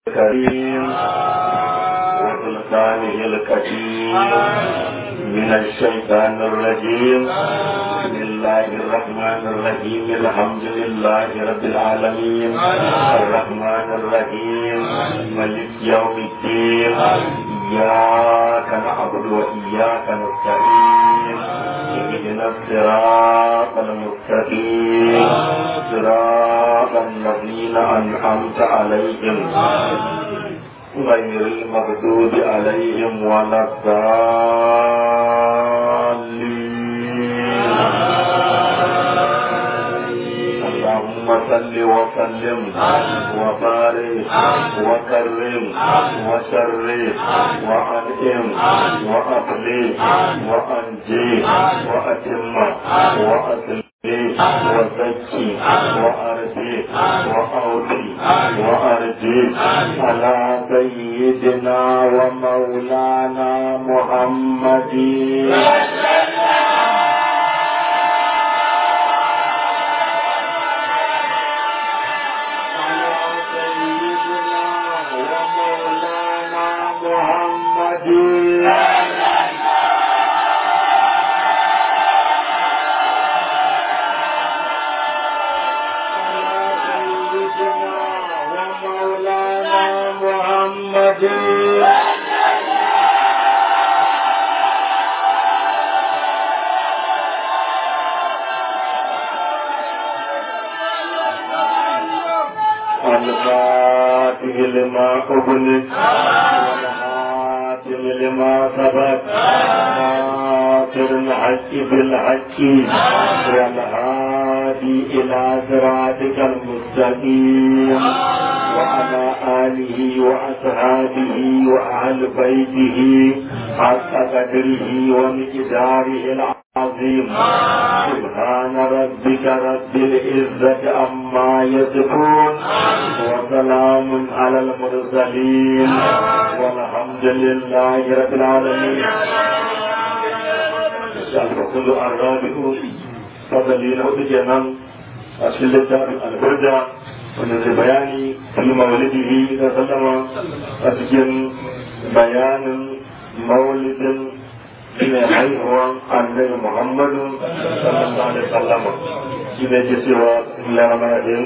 الكريم وسلطانه القديم من الشيطان الرجيم بسم الله الرحمن الرحيم الحمد لله رب العالمين الرحمن الرحيم ملك يوم الدين إياك نعبد وإياك نستعين اهدنا الصراط المستقيم صراط الذين أنعمت عليهم غير المغضوب عليهم ولا الضالين اللهم صل وسلم وبارك وكرم وشرف وانعم واقلي وانجي واتم واصلح وزكي وارضي واوفي وارجي على سيدنا ومولانا محمد على سيدنا ومولانا محمد ومولانا محمد الفاتح لما أغلق والحاتم لما سبق ناصر الحق بالحق والهادي إلى صراطك المستقيم وعلى آله وأصحابه وأهل بيته حق قدره ومقداره العظيم سبحان ربك رب العزة عما يصفون وسلام على المرسلين والحمد لله رب العالمين الفصل الرابع فضلين وتجنن أشكال الدار البردة wanda zai bayani fi maulidihi da sallama a cikin bayanin maulidin mai haihuwan annabi muhammadu sallallahu alaihi sallama shi ne ke cewa lamarin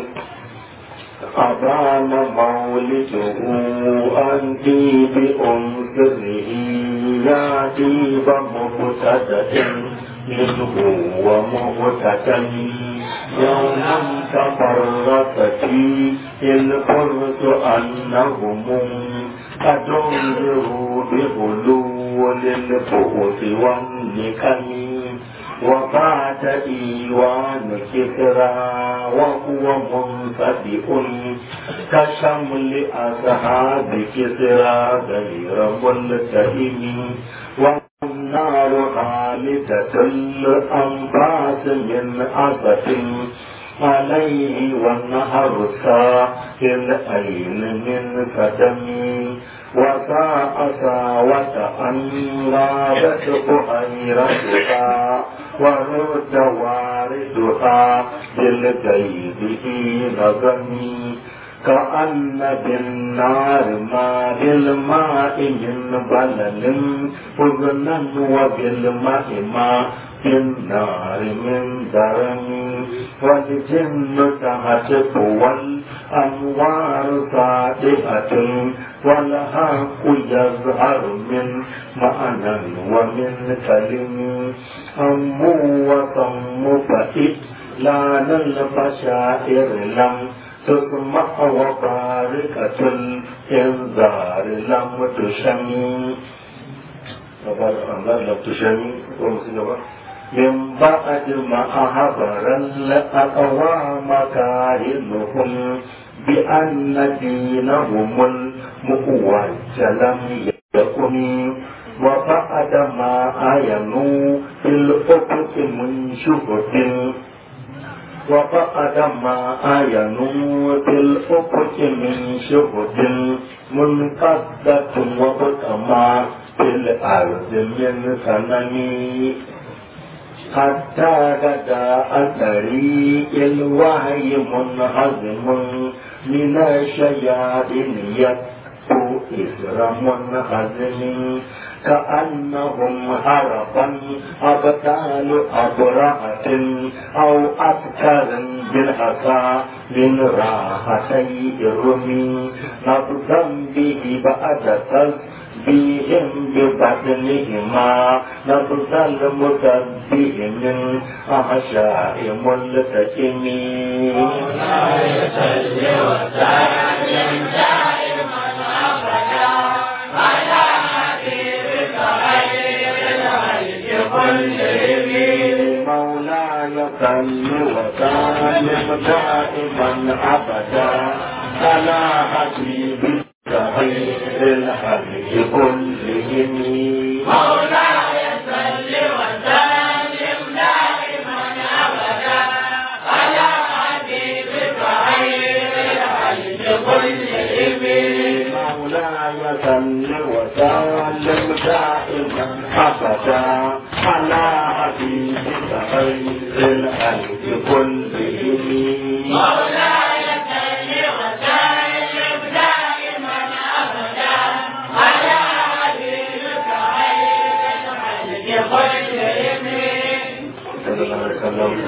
أبان مولده أن بأنصره يأتي بمبتدأ منه ومبتدأ يوم تفرقت فيه الفرس أنهم قد انذروا بغلو للبؤس والنكم وبعد إيوان كسرى وهو منفتح كشمل أصحاب كسرى غير ملتئم والنار خالدة الأنفاس من أسف عليه والنهر ساحل أين من فتم وساء ساوة أن غابت بحيرتها ورد واردها بالجيد حين ظني كأن بالنار ما بالماء من بلل حزنا وبالماء ما بالنار من درم والجن تهتف والأنوار صادقة والحق يظهر من معنى ومن كلم أم وصم فإذ لا البشائر لم تسمع وباركة الإنذار لم تشمي لم تشمي من بعد ما أخبر الأقوام كاهنهم بأن دينهم المؤوج لم يكن وبعد ما آينوا في الأفق من شهد وبعد ما آينوا في الأفق من شهد منقذة وبكما في الأرض من سنم حتى غدا عن طريق الوحي منهزم من الشياطين يبكو إثر منهزم كأنهم هربا أبطال أبرهة أو أبتر بالحصى من راحتي الرمي نبذا به بعد تسبيهم ببطنهما نبذ المتبه من أحشاء ملتئم مولاي صل وسلم دائما ابدا على حبيبك خير الخلق كلهم مولاي صل وسلم دائما ابدا على حبيبك خير الخلق كلهم مولاي صل وسلم دائما ابدا على حبيبك خير الخلق كلهم مولاي صل وسلم دائما ابدا على حبيبك خير الخلق كلهم مولاي صل وسلم دائما ابدا على حبيبك خير الخلق كلهم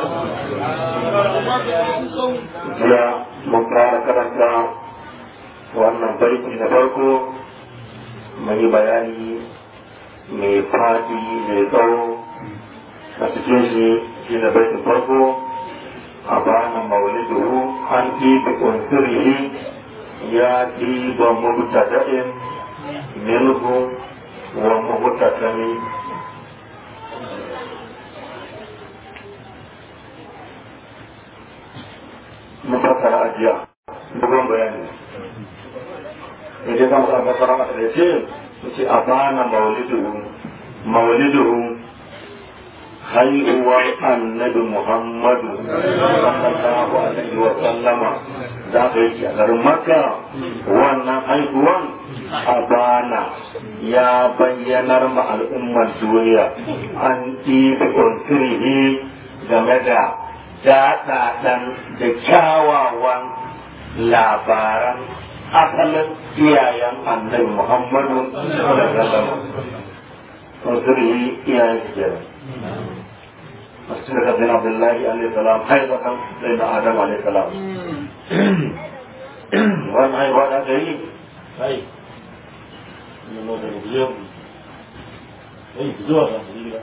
jiya mun fara karanta wannan baiti na farko mun yi bayani mai fadi mai tsawo a cikin shi shi na baitin farko a bana maulidu an ɗibi unsurihi ya ɗiba mubtada'in minhu wa mubtada'in mun fassara a jiya dogon bayani idan kan sa fassara masa da ce ce a bana mauliduhu mauliduhu haihuwar annabi muhammadu sallallahu alaihi wa sallama za ka yi a garin makka wannan haihuwan a bana ya bayyanar ma al'ummar duniya an ɗibi unsurihi game da daɗaɗan da kyawawan labaran asalin iyayen annabi Muhammadu sallallahu alaihi wasallam. Unsurihi iyayen su kenan. Masu daga bin Abdullahi alaihi salam haifatan sai da Adam alaihi salam. Wannan haihuwa da aka yi? Hai. Nemo da rubiyo. Hai, zuwa ga gida.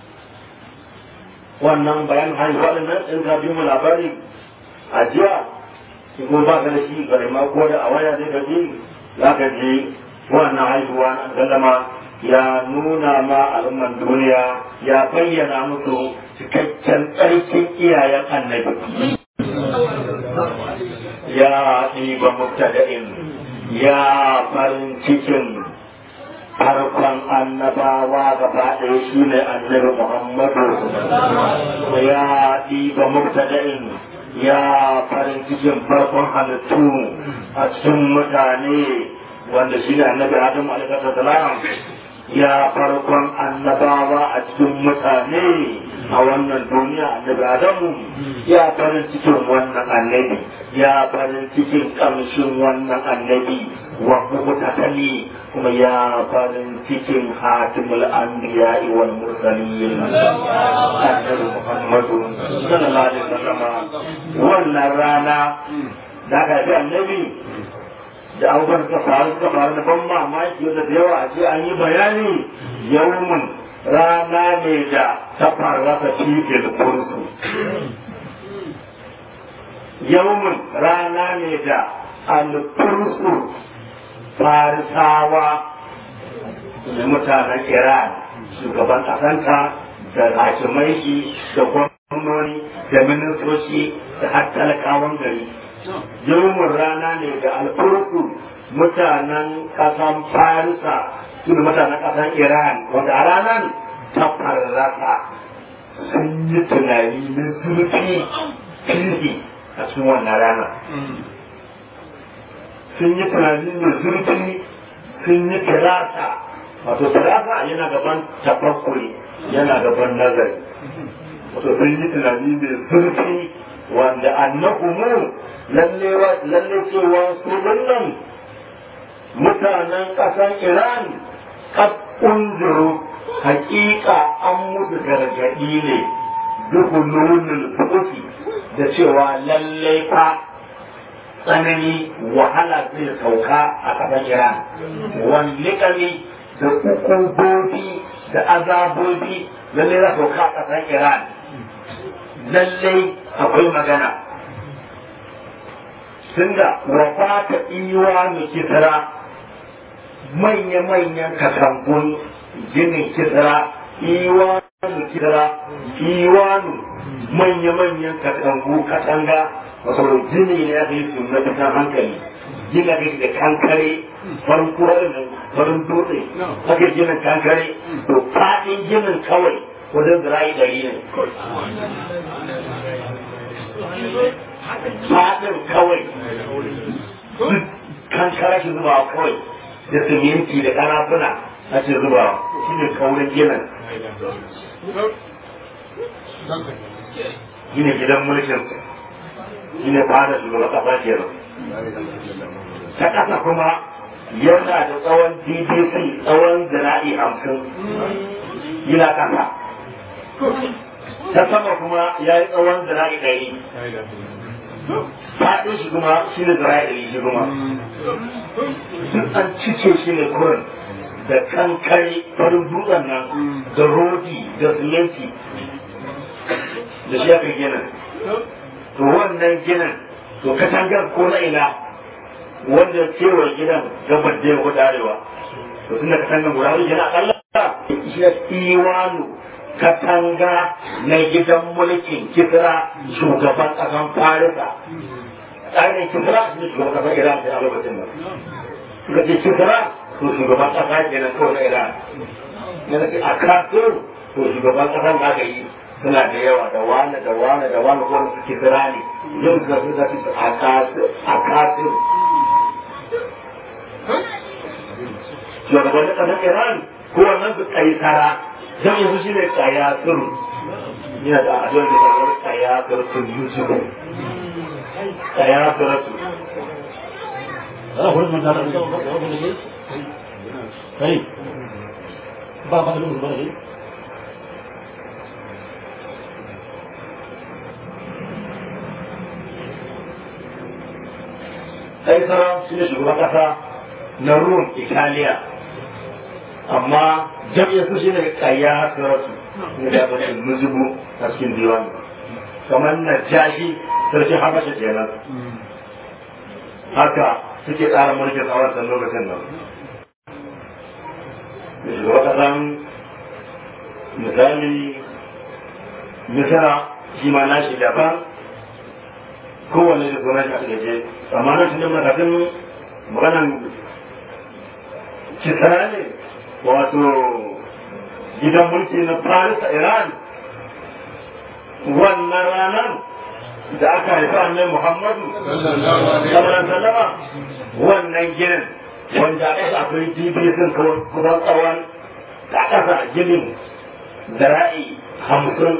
wannan bayan haihuwa din nan in ka bi mu labari a jiya in kuma ba ka da shi gare ma ko da a waya zai gaji za ka ji wannan haihuwa na sallama ya nuna ma al'umman duniya ya bayyana musu cikakken tsarkin iyayen annabi ya ɗiba mubtada'in ya farin cikin farkon annabawa gaba ɗaya shi ne annabi Muhammadu ya ɗiba mubtada'in ya farin cikin farkon halittu a cikin mutane wanda shi ne annabi Adam alaihi ya farkon annabawa a cikin mutane a wannan duniya annabi Adamu ya farin cikin wannan annabi ya farin cikin kamshin wannan annabi wa mutatali kuma ya farin cikin hatimul anbiya wal mursalin annabi Muhammadu sallallahu alaihi wasallam wannan rana da aka ji annabi da abubuwan suka faru suka faru na ban mamaki wanda da yawa a ce an yi bayani yawmun rana ne da ta farrasa cikin kursu yawmun rana ne da alfursu farisawa da mutanen iran shugaban kasanta da hakimai shi da gwamnoni da ministoci da har talakawan gari yawmun rana ne da alfursu mutanen kasan farisa su da mutanen kasan iran wanda a ranar ta farrasa sun yi tunani na zurfi fiye a cikin wannan rana sun yi tunani mai zurfi sun yi kirasa wato sirafa yana gaban tafakkuri yana gaban nazari wato sun yi tunani mai zurfi wanda annahumu lalle cewa su nan mutanen ƙasar iran kad unzuru hakika an musu gargaɗi ne duhulunul fuki da cewa lalle fa tsanani wahala zai sauka a ƙasar iran wani kami da ukubobi da azabobi lalle za sauka a ƙasar iran lalle akwai magana tunda wafata iwa mai kisra manya-manyan katangun ginin kisra iwanu kisra iwanu manya-manyan katangu katanga wasu gini ne aka yi su na fitan hankali gina kai da kankare farin kurarin farin dutse aka ginin kankare to faɗin ginin kawai wajen zira'i ɗari ne faɗin kawai kankara shi zubawa kawai da siminti da karafuna a ce zubawa shi ne kaurin ginin shi ne gidan mulkin shi ne fada shugaban kasa kenan ta kasa kuma yana da tsawon ddc tsawon zira'i hamsin yana kasa ta sama kuma ya yi tsawon zira'i ɗari faɗin shi kuma shi ne zira'i ɗari shi kuma duk an cike shi ne kurin da kankare farin dutsen nan da rodi da siminti da shi aka ginin to wannan ginin to katangar ko na ina wanda cewa gidan gabar da ya arewa to tunda katangar guda wani gina akalla shi iwanu katanga na gidan mulkin kisra shugaban ƙasan farisa tsarin kisra shi shugaban ƙasar iran a lokacin nan suka ce kisra to shugaban ƙasa kenan kawai na iran a kafin to shugaban ƙasan da aka yi suna da yawa da wane da wane da wane ko su kisra ne yau da su da su a kafin shugaban ƙasar iran ko wannan su kaisara dan yanzu shi ne kayatur yana da addu'ar da kamar kayatur kun yusuf kayatur tu ana kuma mun da kai kai ba ba da mun ba ne kaisara shi ne shugaban kasa na rum italiya amma jam'iyyar su shine kayya saratu ne da ba shi muzubu a cikin diwani kamar na jashi sarki habasha kenan haka suke tsara mulkin a wancan lokacin nan da shugaba kasan misali misira shi ma na shi daban kowane da sunan shi a gaje amma na tunan matakin maganan kisra ne wato gidan mulki na Paris a Iran wannan ranar da aka haifa annai Muhammadu sallallahu alaihi wannan ginin wanda a ƙasa akwai dibisin kusan tsawon da ƙasa ginin zara'i hamsin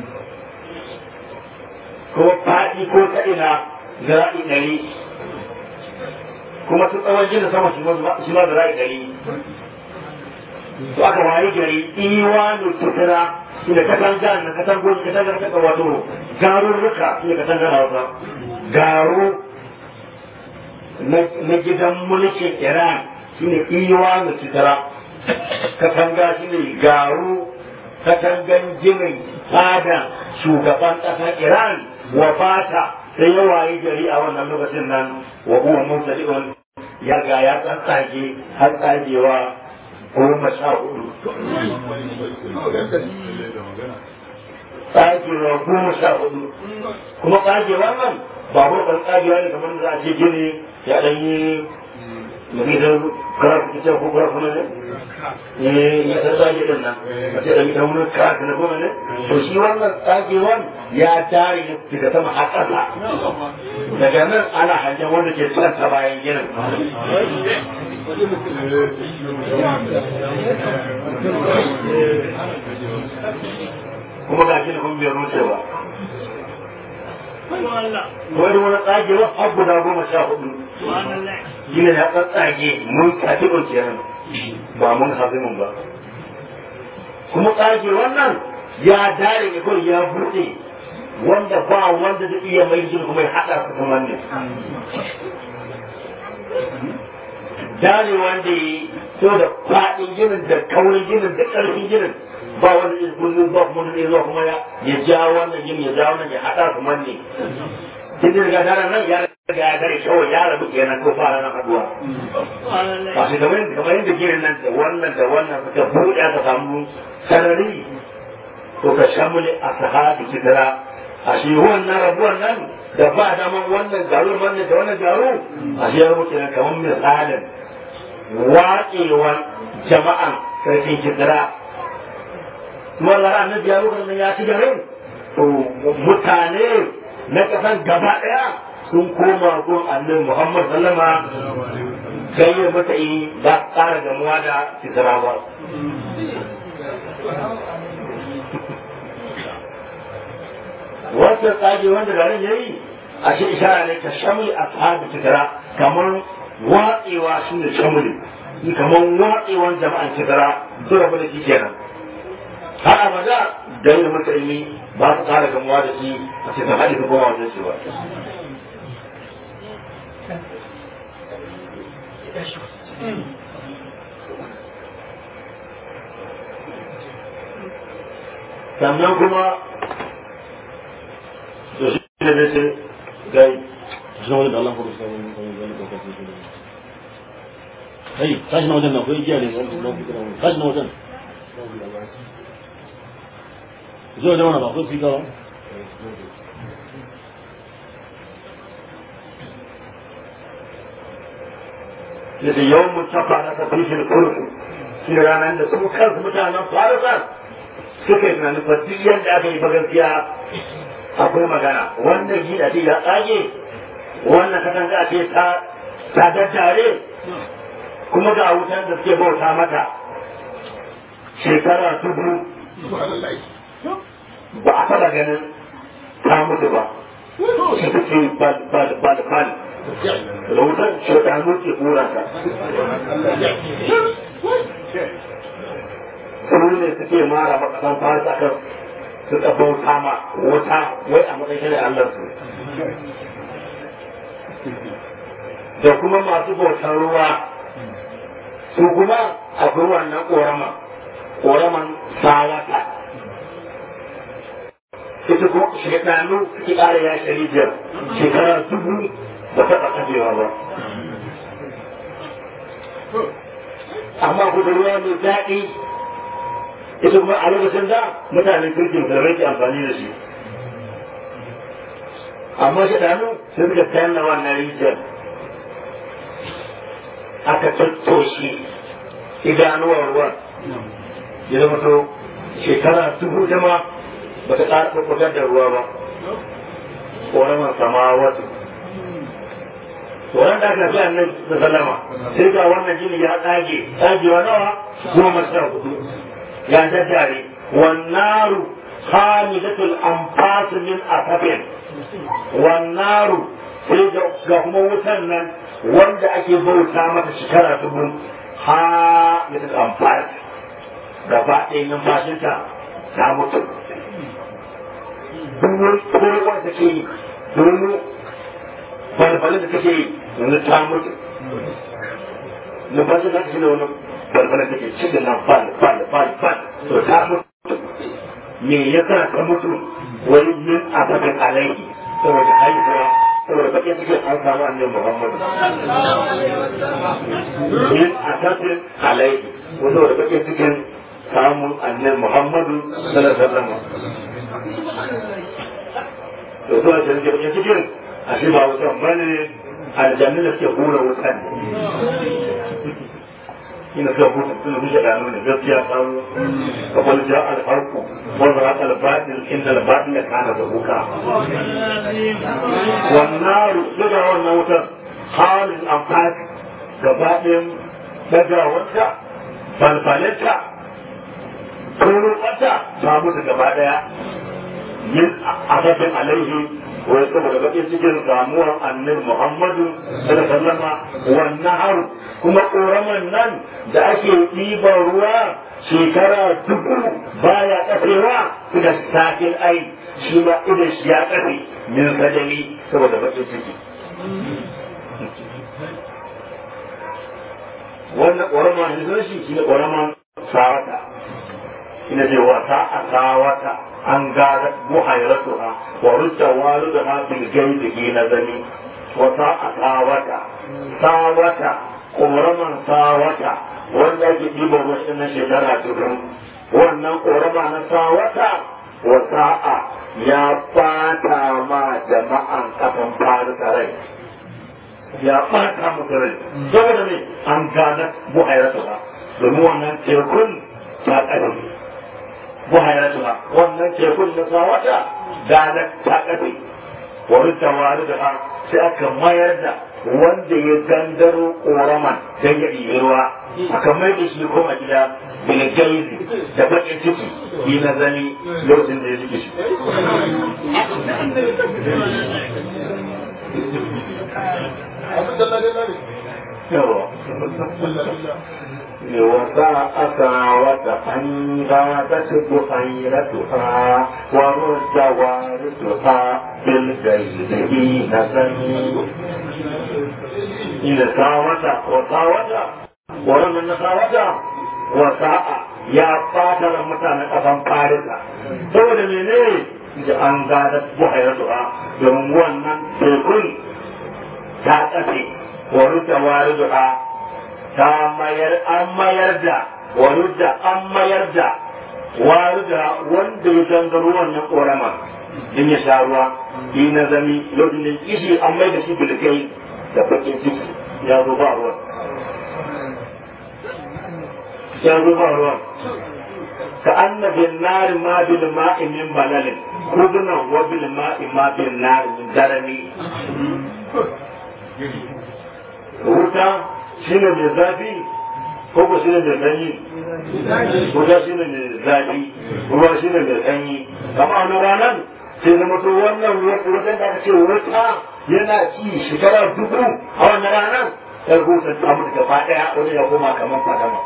ko faɗi ko ta ina zara'i ɗari kuma su tsawon ginin sama shi ma zara'i ɗari to aka wayi gari iwanu tutura shi da katanga na katangon katangar kaka wato garurruka shi da katangar hausa garu na gidan mulkin iran shi ne iwanu tutura katanga shi ne garu katangan ginin fada shugaban ƙasar iran wa fata sai ya wayi gari a wannan lokacin nan wa huwa mursali'un ya ga ya tsantsage har tsagewa goma sha hudu tsagewa goma sha hudu kuma tsagewa nan ba kuma ɗan tsagewa ne kamar da za a ce gini ya ɗan yi mutum idan kara ku ce ko kara kuma ne eh ya san zage din nan a ce da ita wani kara na kuma ne to shi wannan tsagewan ya tare ne daga sama har ƙasa daga nan ana hangen wanda ke can ta bayan ginin kuma ga shi da kuma bai ruce ba wani wani tsagewa har guda goma sha hudu shi ne ya tsatsage mun katibin kenan ba mun hazimin ba kuma tsage wannan ya dare ne kawai ya buɗe wanda ba wanda zai iya mai shi kuma ya haɗa su kuma ne dare wanda ya yi so da faɗin ginin da kaurin ginin da ƙarfin ginin ba wanda zai kullum ba kuma zai zuwa kuma ya ja wannan ginin ya ja wannan ya haɗa su manne kin da daga daren nan ya riga ya dare kawai ya rabu kenan ko fara nan haɗuwa ba shi kamar kamar yadda ginin nan da wannan da wannan suka buɗe aka samu sarari to ka shamule a sahabi kidra a shi wannan rabuwan nan da ba daman wannan garu wannan da wannan garu a shi ya rubuta nan kamar misalin waƙewan jama'an sarkin kidra kuma Allah annabi ya rubuta ya ci garin to mutane na kasan gaba daya sun koma gun annabi Muhammad sallama kai ya mata yi ba ƙara gamuwa da fitira ba wata tsage wanda garin yayi a shi ishara ne ka shamli a sahabi fitira kamar watsewa shi ne shamli kamar watsewan jama'an fitira su rabu da shi kenan har abada da yin masa ilimi ba su kara gamuwa da shi a cikin hali ko goma wajen shi ba. sannan kuma da shi ne da ce gai shi wani da Allah ko sai wani wani ko sai shi kai tashi na wajen na ko igiya ne tashi na wajen zo da wani ba ko fika ba yadda yawan mutafa na tafishin kurku shi ranar da su kansu mutanen farisa suka yi tunanin fa duk yadda aka yi gaskiya akwai magana wannan gida ce ya tsage wannan katanga a ce ta daddare kuma ga wutan da suke bauta mata shekara dubu ba a taba ganin ta mutu ba shi take bal bal bal bal da wutar shaitanu ke kura ta su ne suke mara makasan fasa kan suka bauta ma wuta wai a matsayin da Allah su da kuma masu bautar ruwa su kuma akwai wannan korama koraman sawata ita kuma shekaru suke ƙara ya sharijiyar shekara dubu ba taɓa kajewa ba amma kuma ruwa mai daɗi ita kuma a lokacin da mutanen kirkin da ke amfani da shi amma shekaru sun suka tayar wannan rijiyar aka tattoshe idanuwar ruwan ya zama to shekara dubu jama ba ta ƙara ɓaɓɓagar da ruwa ba ƙoramar sama wasu wannan da aka fi annan da sallama sai ga wannan jini ya tsage tsagewa nawa goma sha hudu ya daddare wannaru hamidatul anfas min asafin wannaru sai ga kuma wutan nan wanda ake bauta mata shekara dubu hamidatul anfas gaba ɗaya numfashinta ta mutu duk kowa da ke yi domin balbalin da take yi yanzu ta mutu numfashin da take da wani balbalin da ke cikin nan bal bal bal bal to ta mutu me ya sa ta mutu wani min abadan alaihi saboda haihuwa saboda bakin cikin an samu annabi muhammadu min abadan alaihi saboda bakin cikin samun annabi Muhammadu sallallahu alaihi wasallam to to a cikin cikin a shi ba wutan bane aljanna da suke hura wutan ne ina kan hutu tun da muke gano ne gaskiya samu kamar ja alfarku wanda haka albatin inda albatin da kana da buka wannan daga wannan wutar halin amfani gaba ɗayan dagawarta falfalinta turuwarta ta mutu gaba ɗaya yin asabin alaihi wai saboda bakin cikin samuwar annabi Muhammadu sallallahu alaihi wannan haru kuma ƙoraman nan da ake ɗiban ruwa shekara dubu baya kafewa da sakin ai shi ma idan shi ya kafe min sadari saboda bakin ciki wannan ƙoraman da shi shi ne ƙoraman sawata ina ce wata a sawata an gada buhairatuha wa rudda walidaha bil gaibi na zami wata a sawata sawata ƙoraman sawata wanda ake ɗiban wasu na shekara dubu wannan ƙorama na sawata wa sa'a ya ɓata ma jama'an ƙasan farisa rai ya ɓata musu rai saboda ne an gada buhairatuha domin wannan tekun ta ƙarfi buhairatuha wannan tekun na sawata gada ta ƙarfi wani tawari da ha sai aka mayar da wanda ya gangaro ƙoraman don ya ɗibi ruwa aka mai da shi kuma gida daga gaizi da baƙin ciki yi na zami lokacin da ya ciki shi yawa وساءت وتأنباتت بحيرتها ورد وارثها بالجيد حين سمي إذا ساوت وساوت ورد ساوت وساء يا فاتر متانا أفن فارسا saboda mene da an gada buhairatuha domin wannan tekun ta tsafe wa ruta wariduha ta mayar an mayar da warudda an mayar da warudda wanda ya gangaro wannan korama in ya sha ruwa yi na zami lokacin da kishi an mai da shi bilkai da bakin ciki ya zo ba ruwan ya zo ba ruwan ka annabin nari ma bil ma'i min balalin kudunan wa bil ma'i ma bil nari min darani wuta shi ne mai zafi ko ko shi ne mai sanyi wuta shi ne mai zafi ruwa shi ne mai sanyi kama wani ranar sai zama to wannan wutan da aka ce wuta yana ci shekara dubu a wannan ranar ya rubuta ta mutu gaba daya wani ya koma kamar fadama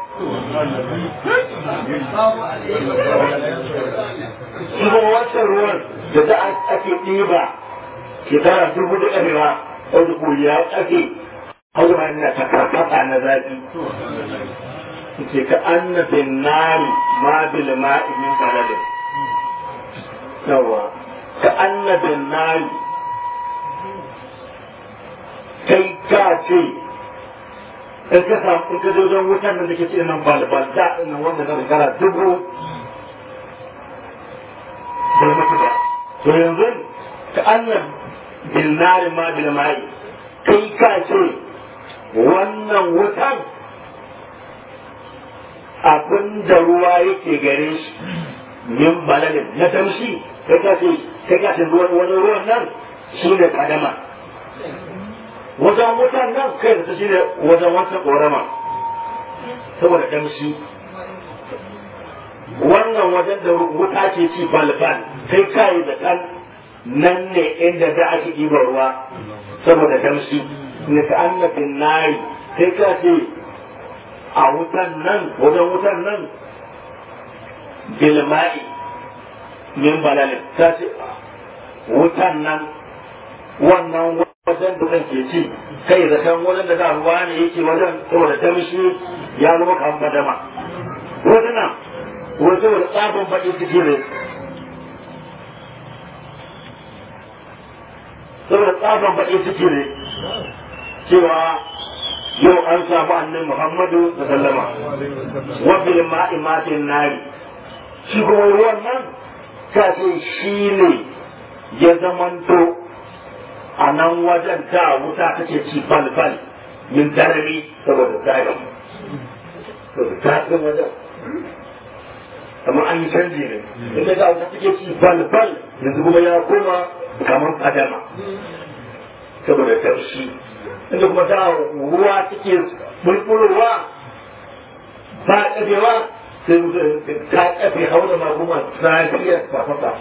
shi kuma wancan ruwan da za ake ɗiba shekara dubu da ƙarewa wanda ko ya ake haura ina ta karkata na zafi ce ka annabin nari ma bil ma'i min baladin yawa ka annabin nari kai ka ce in ka samu in ka zo don wutan nan da ke ce nan balbal da nan wanda na shekara dubu bai mutu ba to yanzu ka annabin nari ma bil ma'i kai ka ce wannan wutan abin da ruwa yake gare shi min balalin na tamshi kai ka ce kai ka ce ruwan wani ruwan nan shi ne kadama wajen wutan nan kai da shi ne wajen wata korama saboda tamshi wannan wajen da wuta ke ci balbal kai kai da kan nan ne inda da ake ɗiban ruwa saboda tamshi ne ka annabin nari sai ka ce a wutan nan wajen wutan nan bilma'i min balalin ka ce wutan nan wannan wajen da ke ci kai da kan wajen da da ruwa ne yake wajen saboda tamshi ya zama kan badama wajen nan wajen da tsabon baƙi ciki ne saboda tsabon baƙi ciki ne cewa yau an samu annabi Muhammadu da sallama wa bil ma'i matin nari shi kuma ruwan nan ka ce shi ne ya zamanto a nan wajen da wuta take ci balbal min darami saboda zafi to da daɗin wajen amma an yi canji ne inda da wata take ci bal bal yanzu kuma ya koma kamar fadama saboda taushi inda kuma da ruwa take bulbulowa ba ƙafewa sai ta ƙafe haura ma kuma safiyar fafafa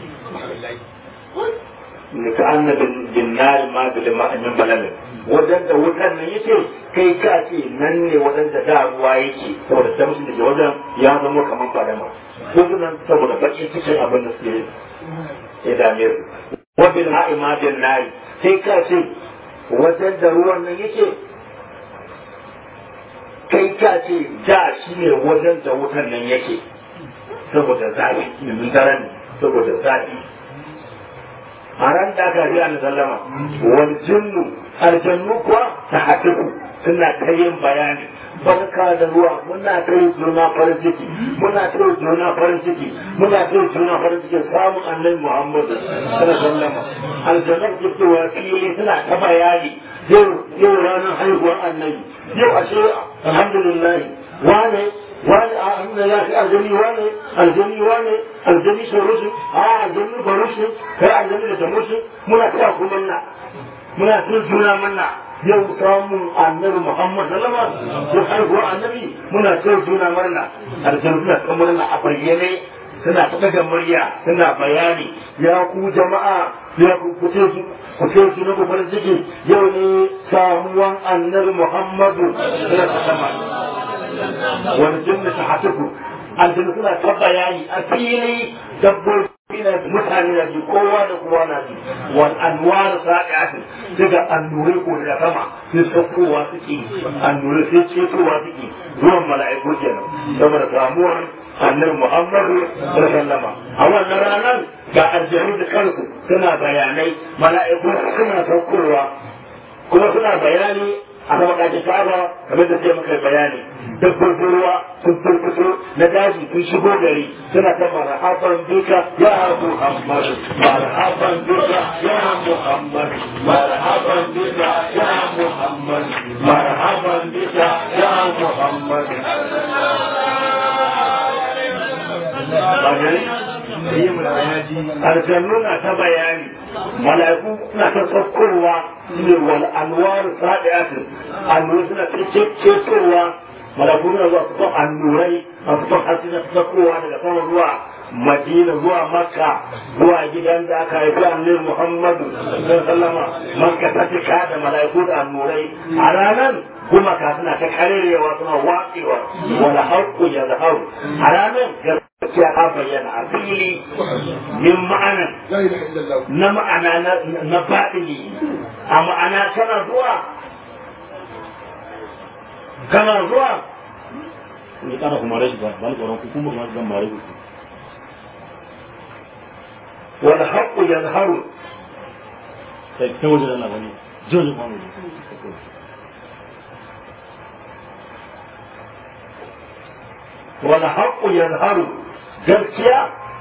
ne ka annabin jinnari ma da ma'amin balalin wajen da wutan nan yake kai ka ce nan ne wajen da da ruwa yake saboda tamshin da ke wajen ya zama kamar fadama ko nan saboda bakin cikin abin da suke ya dame su wabil ha'i ma jinnari kai ka ce wajen da ruwan nan yake kai ka ce da shi ne wajen da wutan nan yake saboda zafi yanzu daren saboda zafi a ran da aka riya na sallama wal jinnu aljannu kuwa ta hatiku suna ta yin bayani barka da ruwa muna ta yi juna farin ciki muna ta yi juna farin ciki muna ta yi juna farin ciki samun annabi muhammadu sallallahu sallama aljannu ke cewa fili suna ta bayani yau ranar haihuwar annabi yau ashe alhamdulillah wane wani a hannun ya fi aljani wane aljani wane aljani saurusu a aljani barusu kai aljani da tamusu muna ta ku manna muna tun juna manna yau samun annabi muhammad sallama ya haihuwar annabi muna ta juna murna aljani suna ta murna a bayyane suna ta daga murya suna bayani ya ku jama'a ya ku kuce su ku ce su na farin ciki yau ne samuwan annabi muhammadu sallallahu wani jinni ta hatuku aljanu suna ta bayani a fili dabbobi na mutane na ji kowa da kowa na ji wal anwar sa'iati daga annurai ko daga sama sai saukowa suke annurai sai cetowa suke zuwan mala'iku kenan saboda samuwar annabi muhammadu sallama a wannan ranar ga aljanu da kansu suna bayanai mala'iku suna saukowa kuma suna bayani a sama kaji kaba kamar da sai muka bayani dabbobin ruwa sun furfuso na daji sun shigo gari suna ta marhaban bika ya muhammad marhaban bika ya muhammad marhaban bika ya muhammad marhaban bika ya muhammad aljannu na ta bayani mala'iku suna ta saukowa ne wal anwar sadiatin annurai suna ta cetowa mala'iku suna zuwa su son annurai a su son hasina ta saukowa daga sama zuwa madina zuwa makka zuwa gidan da aka haifi annabi muhammadu sallama makka ta cika da mala'iku da annurai a ranar gumaka suna ta karerewa suna watsewa wala haƙƙu ya zaharu a ranar gaskiya ta bayyana a fili min ma'anan na ma'ana na baɗini a ma'ana kana zuwa kana zuwa ni kana kuma rashi ba ba ni tsoron ku kuma ma zan mare ku wal haqqu yazharu sai ta waje da Allah bane jojin kwano wal haqqu yazharu gaskiya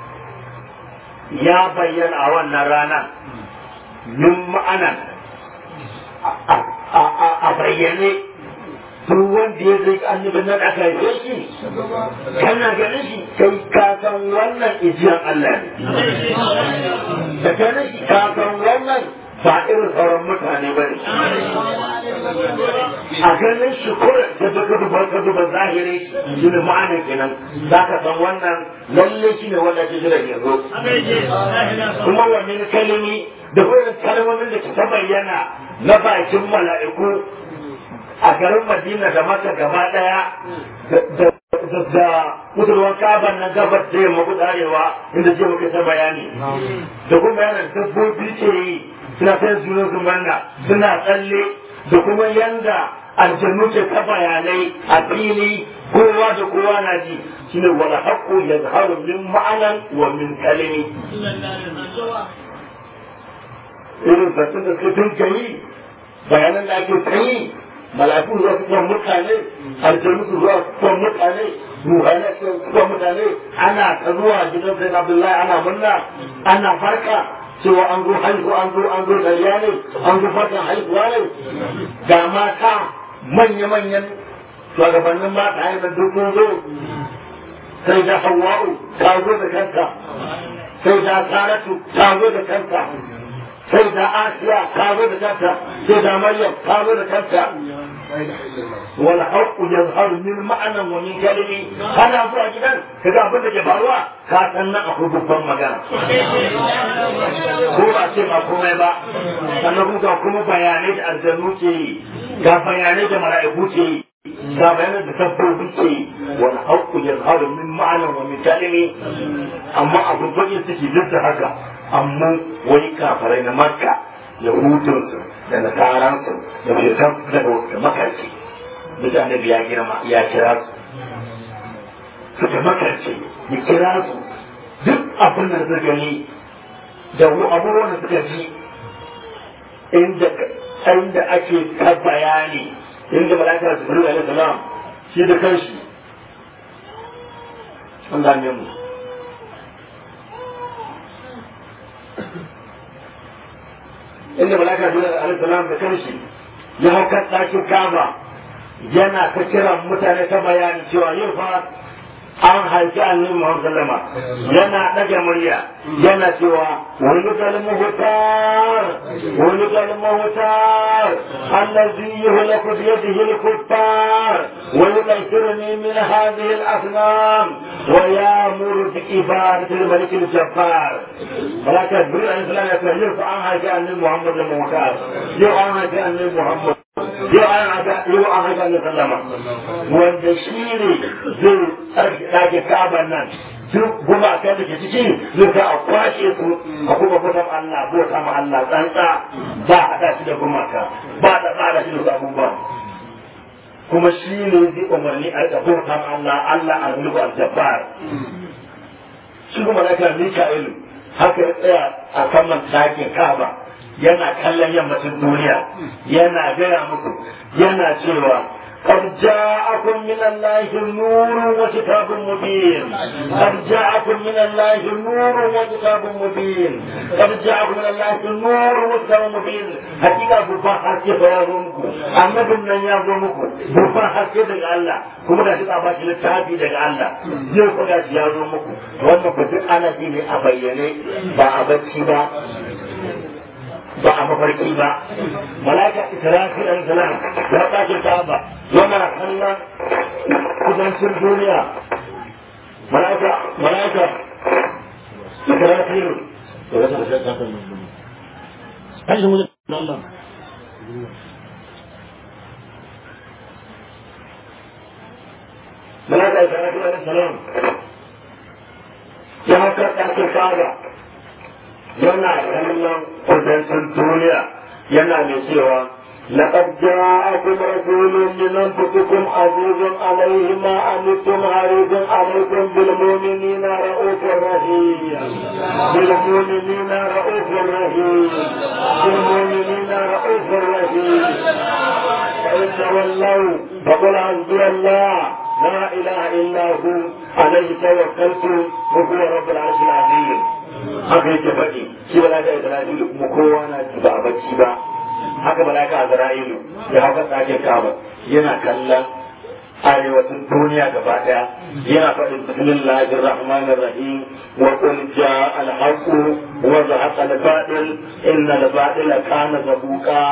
ya bayyana a wannan rana min ma'ana a bayyane duk wanda ya zai annabin nan aka haife shi kana ganin shi kai ka san wannan ijiyan Allah ne da ganin shi ka san wannan ba irin sauran mutane ba ne a ganin shi kura da duka duba ka duba zahiri shi ne ma'ana kenan za ka san wannan lalle shi ne wanda ke jiran yanzu kuma wannan kalimi da irin kalmomin da ta bayyana na bakin mala'iku a garin madina da maka gaba daya da kusurwan kaban nan gabar da yamma kudarewa inda ce muka ta bayani da kuma bayanan dabbobi ce yi suna ta junan su manna suna tsalle da kuma yanda aljannu ke ta bayanai a fili kowa da kowa na ji shine wala haqqu yazharu min ma'anan wa min kalimi irin satun da suka tunka yi bayanan da ake ta yi mala'iku zuwa su kan mutane aljanu su zuwa su kan mutane ruhani su kan mutane ana ta zuwa gidan sai abdullahi ana murna ana farka cewa an zo haihu an zo an zo dariya ne an zo farkan haihuwa ne ga mata manya-manyan shugabannin ma ta hanyar duk sun zo sai da hawa'u ta zo da kanta sai da saratu ta zo da kanta sai da asiya ta zo da kanta sai da maryam ta zo da kanta wal haqqu yazharu min ma'anan wa min kalimi kana zuwa gidan kaga abin da ke faruwa ka san nan akwai babban magana ko ba ce ba komai ba sannan kuma ga kuma bayanai da aljannu ke yi ga bayanai da mala'iku ke yi ga bayanai da sabbobi ke yi wal haqqu yazharu min ma'anan wa min kalimi amma abin bakin suke duk da haka amma wani kafarai na makka yahudunsu da nasaransu da shaitan daga makarci duk annabi ya girma ya kira su suka makarci ya kira su duk abin da suka gani da abubuwan da suka ji inda inda ake ta bayani inda malaka su bari alaihi salam shi da kanshi Allah ne mu inda malaka jibril alaihi salam da kanshi ya hau kan ɗakin kaba yana ta kiran mutane ta bayani cewa yau fa an haifi annabi Muhammad sallama yana ɗaga murya yana cewa wani kalmu hutar wani kalmu hutar allazi yuhlaku bi yadihi al-kuffar wa yunashiruni min hadhihi al-asnam wa ya'muru bi ibadati al-malik al-jabbar malaka jibril alayhi salam ya ce yau fa an haifi annabi Muhammad sallama yau an haifi annabi Muhammad yau an haka yau an haka na sallama wanda shi ne zai tsarki ɗake kaban nan duk gumakan da ke ciki zai ga a kwashe su a kuma bautan Allah bauta ma Allah tsantsa ba a haɗa shi da gumaka ba da tsara shi da abubuwa kuma shi ne zai umarni a rika bauta ma Allah Allah al-mulku al-jabbar shi kuma na kan Mika'ilu haka ya tsaya a saman ɗakin kaba yana kallon yammacin duniya yana gaya muku yana cewa قد جاءكم من الله نور وكتاب مبين قد جاءكم من الله نور وكتاب مبين قد جاءكم من الله نور وكتاب مبين حقيقة بفا حكي فيازمكم أما بمن يازمكم بفا حكي دق الله كما دا شكا باشي لتابي دق الله يو فقا يازمكم وانا كنت أنا ديني أبيني با أبتشي با ba a mafarki ba malaka israfil alayhi salam ya tashi kaba yana kallon kudancin duniya malaka malaka israfil Hadi mu da Allah. malaka israfil alayhi salam ya haka tashi kaba yana kallon kudancin duniya yana mai cewa لقد جاءكم رسول من انفسكم عزيز عليه ما عنتم حريص عليكم بالمؤمنين رؤوف رحيم بالمؤمنين رؤوف رحيم بالمؤمنين رؤوف رحيم فإن تولوا فقل حسبي الله لا إله إلا هو عليه توكلت وهو رب العرش العظيم haka yake faɗi shi malaka Isra'ilu kuma kowa na ji ba a bacci ba haka malaka Isra'ilu ya haka tsakin kaba yana kallon arewacin duniya gaba daya yana faɗin bismillahir rahmanir rahim wa qul jaa al haqq wa zahaqa al batil inna al batila kana zabuqa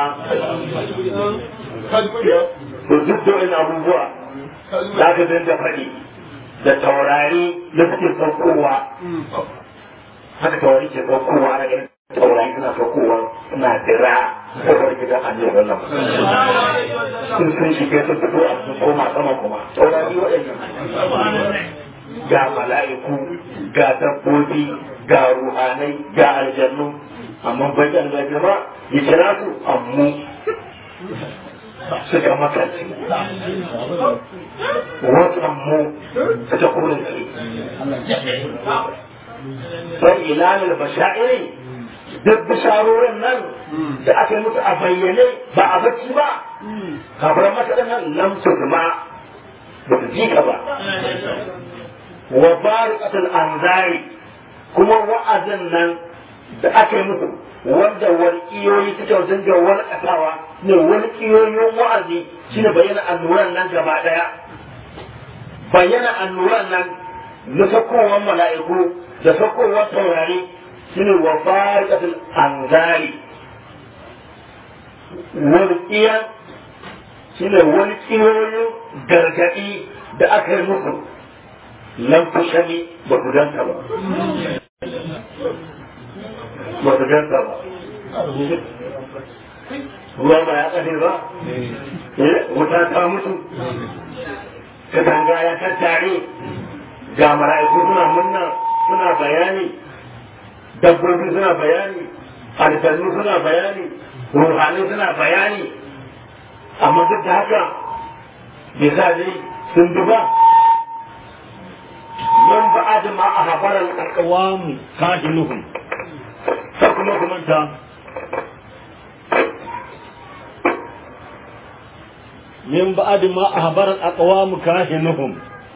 to duk da abubuwa za ka dinga faɗi da taurari da suke saukowa haka taurari ke saukowa ana ganin taurari suna saukowa suna dira kofar gidan annabi wannan sun sun shiga sun fito a sun koma sama kuma taurari waɗannan ga mala'iku ga dabbobi ga ruhanai ga aljannu amma bai da aljannu ya kira su amma suka makarci wasan mu suka kurinci sai ilalil bashairi duk bisharorin nan da aka yi musu a bayyane ba a bacci ba kafiran makaɗan nan lam su zama ba su ji ka ba wa bariqatul anzari kuma wa'azin nan da aka yi musu wanda walƙiyoyi suka dinga walƙatawa ne walƙiyoyin wa'azi shine bayyana annuran nan gaba ɗaya bayyana annuran nan na sakowar mala'iku da sakowar taurari shine wa bariqatul anzari walƙiyan shine walƙiyoyin gargaɗi da aka yi musu lam tushani ba ku danta ba ba ku danta ba ruwa ba ya ƙafe ba wuta ta mutu katanga ya tattare ga mala'iku suna munna suna bayani dabbobi suna bayani aljannu suna bayani ruhani suna bayani amma duk da haka bai sa dai sun bi ba من بعد ما أخبر الأقوام كاهنهم فكما كمانتا من بعد ما أخبر الأقوام كاهنهم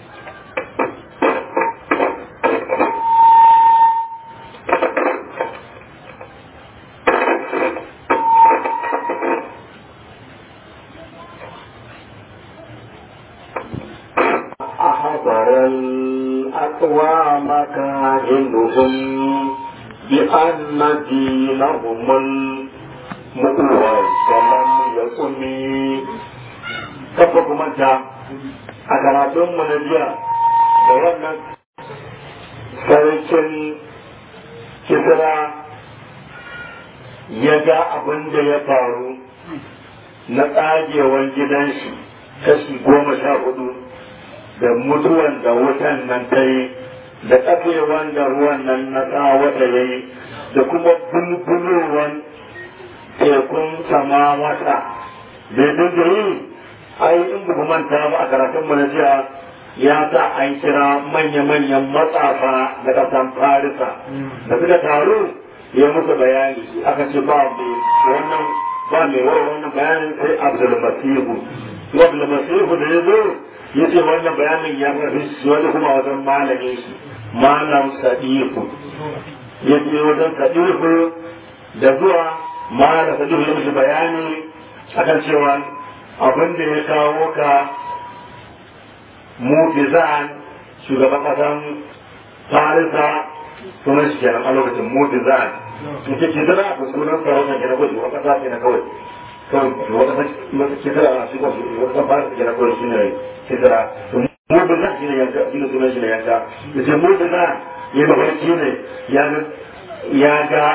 أخبر الأقوام كاهنهم بأن دينهم المؤوى ولم يكن kafa kumanta a karatunmu na jiya da wannan sarkin kisra ya ga abin da ya faru na tsagewar gidan shi kashi goma sha hudu da mutuwan da wutan nan ta yi da kafewan da ruwan nan na tsawata ya yi da kuma bulbulowan tekun sama wata da dinga yi ai in ba manta ba a karatun mu na jiya ya sa an kira manya-manyan matsafa da kasan farisa da suka taru ya musu bayani aka ce ba mai wannan ba mai wannan bayanin sai abdul masihu abdul masihu da ya zo ya ce wannan bayanin ya rafi shi wani kuma wajen malamin shi malam sadiku ya ce wajen sadiku da zuwa malam sadiku ya mishi bayani akan cewa abin da ya kawo ka mutizan shugaban kasan farisa sunan shi kenan a lokacin mutizan ita ce zana a sunan sarauta kenan kawai shugaban kasa kenan kawai kawai shugaban kasa mata kisira a shi kawai shugaban kasa farisa kenan kawai shi ne kisira mutizan shi ne yanka shi ne sunan shi ne yanka ita mutizan ya mafarki ne ya ga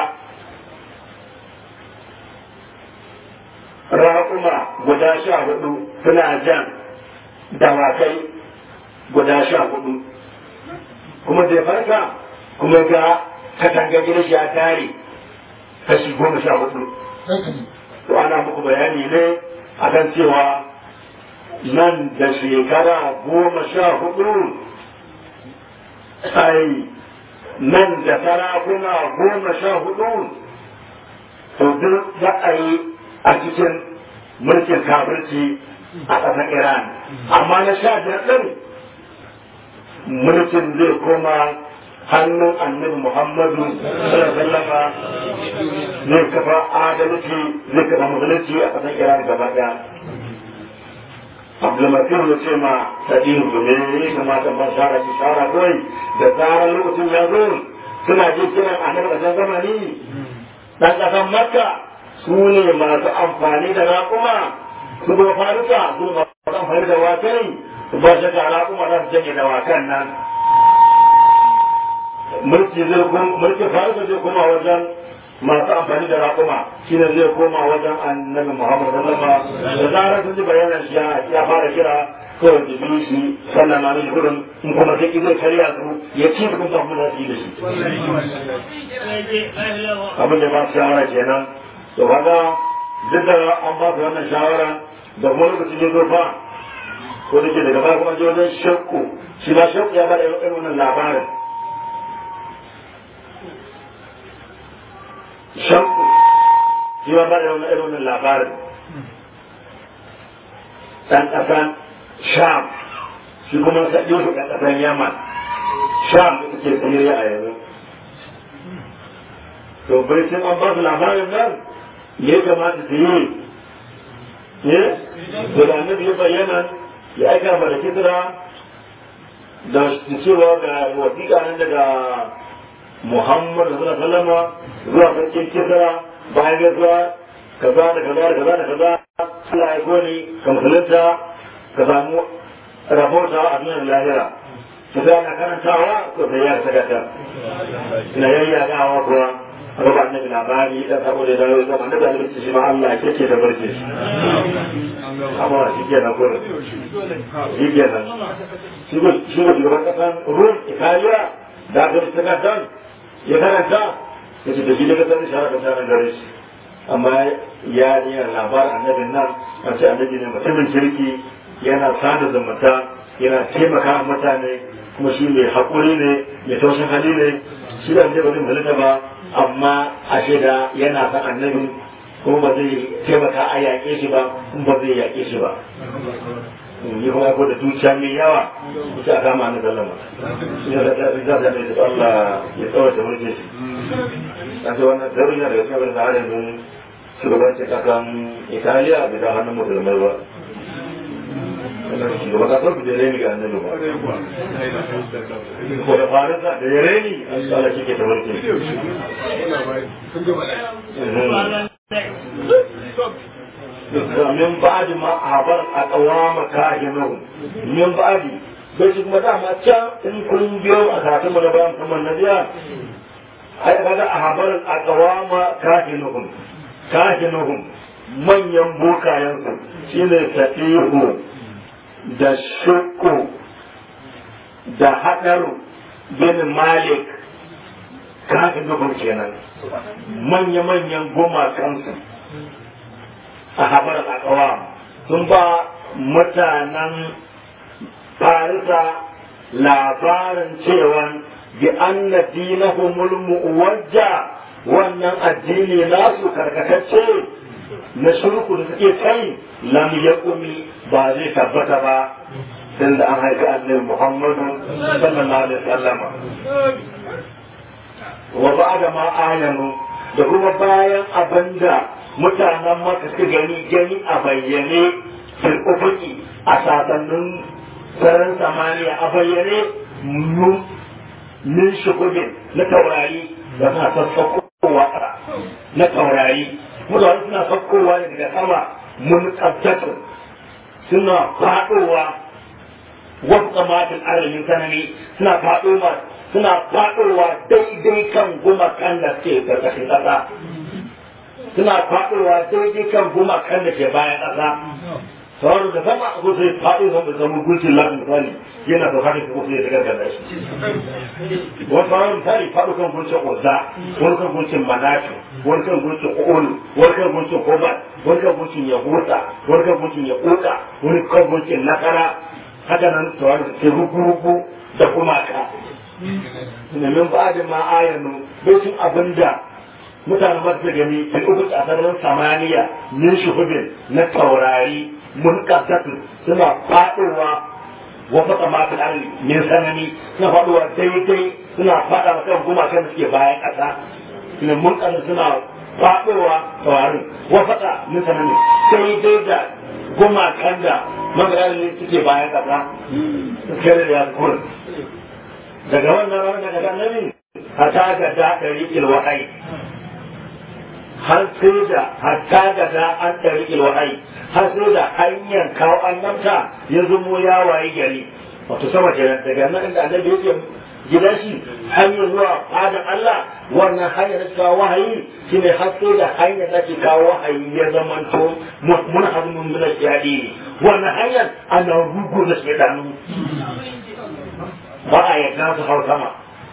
raƙuma guda sha hudu suna jan dawakai guda sha hudu kuma zai farka kuma ga katanga gidan shi ya tare kashi goma sha hudu to ana muku bayani ne akan cewa nan da shekara goma sha hudu ai nan da sarakuna goma sha hudu to duk za a yi a cikin mulkin kafirci a ƙasar Iran. Amma na sha biyar ɗin mulkin zai koma hannun annabi Muhammadu sallama zai kafa adalci zai kafa musulunci a ƙasar Iran gaba ɗaya. Abdulmatin ya ce ma Sadiq domin ya kamata ba shara ki shara kawai da tsarar lokacin ya zo suna jin kiran annabi ƙasar zamani ɗan ƙasar Makka su ne masu amfani da raƙuma su ba farisa su masu amfani da wakai su ba shi da raƙuma za su janye da wakan nan mulki zai mulki farisa zai koma wajen masu amfani da raƙuma shine zai koma wajen annabi muhammad sallama da zarar sun ji bayanan shi ya fara kira kawai da biyu shi sannan na mishi gudun in kuma sai zai karya su ya ci su kuma samu nasi da shi abin da ba su shawara kenan to kaga duk da an ba su wannan shawara da kuma lokacin ya zo fa ko da ke daga baya kuma je wajen shakku shi ma shakku ya bada irin wannan labarin shakku shi ma bada irin wannan labarin dan kasan sham shi kuma sa yusuf dan kasan yaman sham ita ce siriya a yanzu to bai sun an ba su labarin nan me ya kamata su yi ne to da annabi ya bayyana ya aika mana kisra da cewa ga wasiƙa nan daga Muhammad sallallahu alaihi wasallam zuwa sarkin kisra bayan gaisuwa kaza da kaza da kaza da kaza Allah ya goni ka musulunta ka samu rahota a duniyar lahira ka ga na karantawa ko sai ya saka ta ina yayya ga hawa kuwa raba annabi labari da saboda da yau zaman da da lokaci shi ma Allah ke ce da barke shi amma shi ke na gurin shi ke nan shi ko shi ko shugaban kasan Rum Italiya da aka saka dan ya karanta ya ce da shi daga sanin shara da sanin gare shi amma ya yi labarin annabin nan a ce annabi ne mutumin kirki yana sada zumunta yana taimaka mutane kuma shi mai haƙuri ne mai taushin hali ne shi da annabi ba zai ba amma a da yana san annabi kuma ba zai taimaka a yaƙe shi ba kuma ba zai yaƙe shi ba yi kuma ko da dukiya mai yawa ita a kama na sallama shi ne da za ta mai da Allah ya tsawata mulkin shi a ce wannan zarurin daga cikin abin da har yanzu shugabancin kasan italiya bai da hannun musulmai ba shugaban kasar ku da reni ga annabi ba ko da farisa da ya reni Allah shi ke ta mulki min ba'di ma habar a kawama kahinu min ba'di bai shi kuma dama can in kun biyo a karatun mu na bayan kuma na biya ai kaga a habar a kawama kahinuhum kahinuhum manyan bokayensu shine tafihu da shukku da haɗaru bin malik kahinuhum kenan manya-manyan gumakansu a habar a kawama sun ba mutanen farisa labarin cewa bi anna dinahumul muwajja wannan addini nasu karkatacce na shirku da suke kai lam yaqumi ba zai tabbata ba sai da an haifi annabi Muhammadu sallallahu alaihi wasallama wa ba'da ma ayanu da kuma bayan abinda mutanen maka suka gani gani a bayyane fil ufuki a sasannin sararin samaniya a bayyane min shugubin na taurari da suna sassakowa na taurari mutane suna sakkowa ne daga sama mun tsabtatu suna faɗowa wasu kamatin arzikin sanani suna faɗowa suna faɗowa daidai kan gumakan da ke ƙarƙashin ƙasa suna faɗowa daidai kan gumakan da ke bayan ƙasa sauran da sama a kusa faɗo zan da zama gulcin lafi misali yana da haka ko sai da gargaza shi wani sauran misali faɗo kan gulcin uzza wani kan gulcin manatu wani kan gulcin ulu wani kan gulcin kobat wani kan gulcin yahuta wani kan gulcin yakuta wani kan gulcin nakara haka nan sauran da ke rugu-rugu da kuma ka min ba da ma ayanu bai cin abinda mutanen masu gani fil uku a sararin samaniya min shuhudin na taurari munqatatun suna faɗowa wa fata ma fil ardi min sanani suna faɗowa daidai suna faɗa wa kan gumakan da suke bayan ƙasa suna munqatatun suna faɗowa tawarin wa fata min sanani daidai da gumakan da magaran suke bayan ƙasa kare da ya kurin daga wannan ranar daga annabi hata ga da ɗari ilwahai har sai da hatta ga da an ɗari ilwahai har sai da hanyar kawo annabta ya zumo ya waye gari wato sama kenan daga nan inda annabi yake gidan shi hanyar zuwa fadan Allah wannan hanyar da kawo wahayi shine har sai da hanyar da ke kawo wahayi ya zamanto mun hazmun min al-jadi wannan hanyar ana rugu da shedanu ba a yadda su hau sama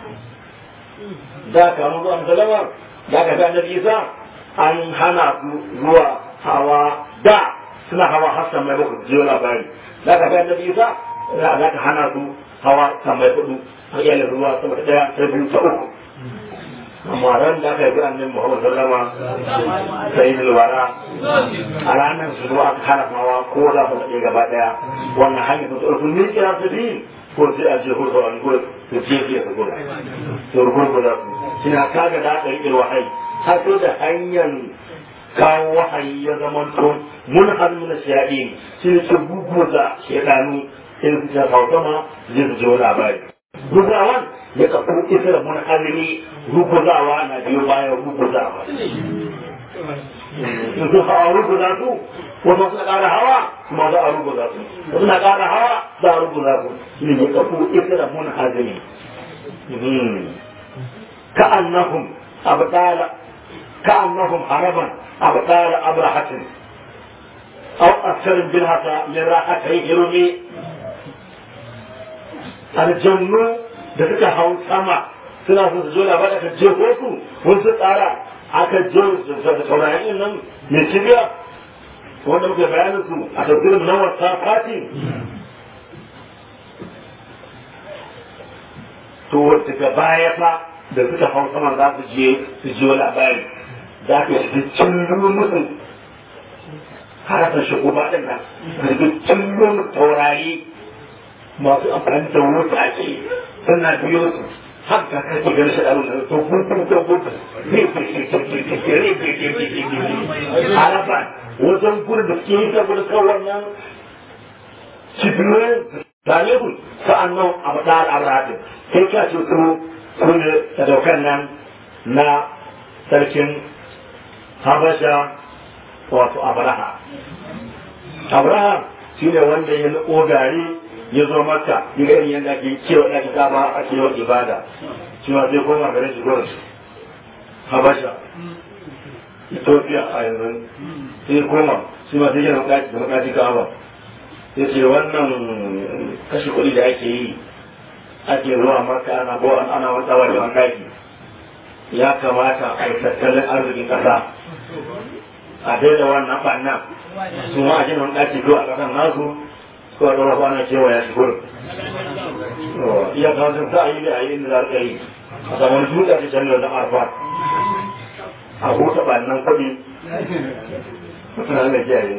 da ka mu zuwa salama da ka ga annabi Isa an hana su zuwa hawa da suna hawa har samai bakwai jiyo labari za ka ga annabi isa za ka hana su hawa samai hudu a iyalin ruwa sama da daya ta biyu ta uku amma ran da aka yi annabi muhammad sallama sai da wara a ranar su zuwa aka hana hawa ko za su daɗe gaba daya wannan hanyar su tsarfin ne kira su biyu ko sai a je ko sauran ko su je fiye su gudu su rugurguza su suna kaga da aka riƙe wahayi har sai da hanyar kawo wahayi ya zamanto mun hannu na shaɗi shi ne ce guguza shaɗanu in su ta sautama zai su ji labari guguzawan ya kafu isra mun hannu guguzawa na biyo bayan guguzawa in su hawa ruguza su wasu suna ƙara hawa kuma za a ruguza su wasu na ƙara hawa za a ruguza su shi ne ya kafu isra mun hannu كأنهم أبطال كأنهم هربا أبطال أبرحة أو أكثر بالهطا لراحتي هرمي الجنة da suka hau sama suna son su zo da ba aka jefo su wani su tsara aka je da saurayin nan mai shirya wanda muke bayanin su a tafsirin na wata fati to daga baya fa da suka hau sama za su je su jiyo labari za ka shi cillon musu harafin shigo ba ɗin nan da su cillon taurari masu amfani da wuta ake suna biyo su har ka kake ganin shi ɗaro da to gudu da gudu harafa wajen gudu da suke yi saboda kawai nan cibiyoyin talibun sa'annan abu da al'abratin sai ka ce su su ne sadaukan nan na sarkin habasha wato abraha abraha shi ne wanda ya nuko gari ya zo maka ya ga irin yadda ake cewa ɗaki kama a cewa ibada cewa zai koma garin shi gurin habasha ethiopia a yanzu sai koma shi ma sai yana ɗaki da makaci kama ya ce wannan kashe kuɗi da ake yi ake zuwa maka ana ko ana wata da wani ɗaki ya kamata a yi tattalin arzikin ƙasa a daida wannan ɓannan su ma a jin wani ɗaki ko a ƙasan nasu ko a ɗora kwana cewa ya shigo iya kawo sun sa a yi da a yi inda za a yi a samu wani dutse a cikin da arfa a huta ɓannan kuɗi Allah kiyaye.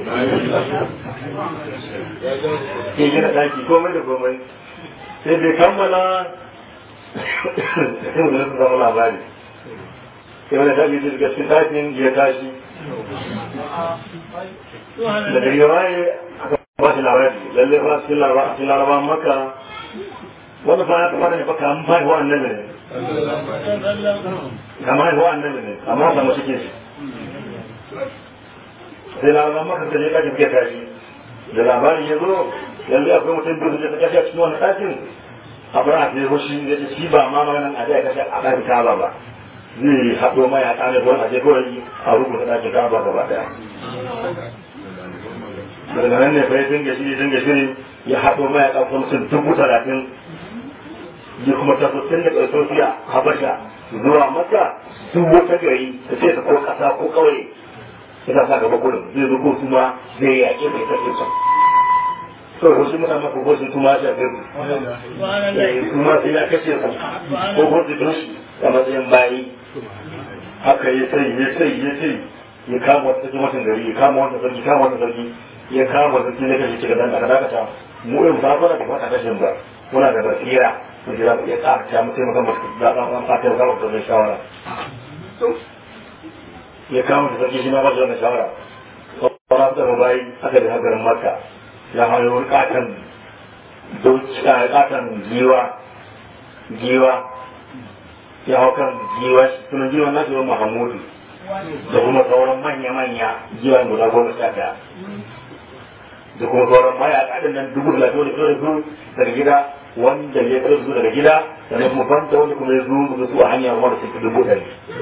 Ke gina ɗaki komai da komai. Sai bai kammala sai mu zama zama labari. Sai wani tabi da daga cikin ɗakin ya tashi. Da gari waye aka ba shi labari. Lalle ba cikin larabawan maka wanda fa ya taɓa da baka an bai wa annabi ne. Kama haihuwa annabi ne, amma samu cikin shi. sai labaran maka da ne kake fiye tashi da labarin ya zo yanzu akwai mutum biyu da ta kashe a cikin wani ɗakin abu na fiye hoshi ya ce shi ba ma maganin a ya kashe a ɗakin kaba ba zai haɗo mai a ƙane ko a je kawai a rubuta ɗakin kaba gaba ɗaya daga nan ne fa ya dinga shiri dinga shiri ya haɗo mai a ƙarfin mutum dubu talatin ya kuma taso tun daga Ethiopia Habasha zuwa Makka duk wata gari ta ce ta ko ƙasa ko ƙauye ina sa gaba gudun zai zo ko kuma zai yaƙi mai tafi sa to ko shi mutane ko shi kuma ya shafe su kuma sai ya kashe su ko ko su don shi a matsayin bayi haka ya sai ya sai ya sai ya kama wata sarki mutum gari ya kama wata sarki kama wata sarki ya kama wata sarki ya kashe cikin dan aka dakata mu irin ba fara da fata kashin ba muna da basira mu jira ya tsaka mu taimaka mu da an fata ga wata shawara ya kama da sarki shi ma ba shi wannan shawara sauran da bayi aka da hagarin maka ya hayo wani katon katon giwa giwa ya hau kan giwa sunan giwa na giwa mahamudu da kuma sauran manya-manya giwa guda goma sha ɗaya da kuma sauran maya kaɗin nan dubu da lafiya da fiye da su daga gida wanda ya fiye su daga gida sannan kuma banta wanda kuma ya zo da su a hanyar wanda suke dubu ɗari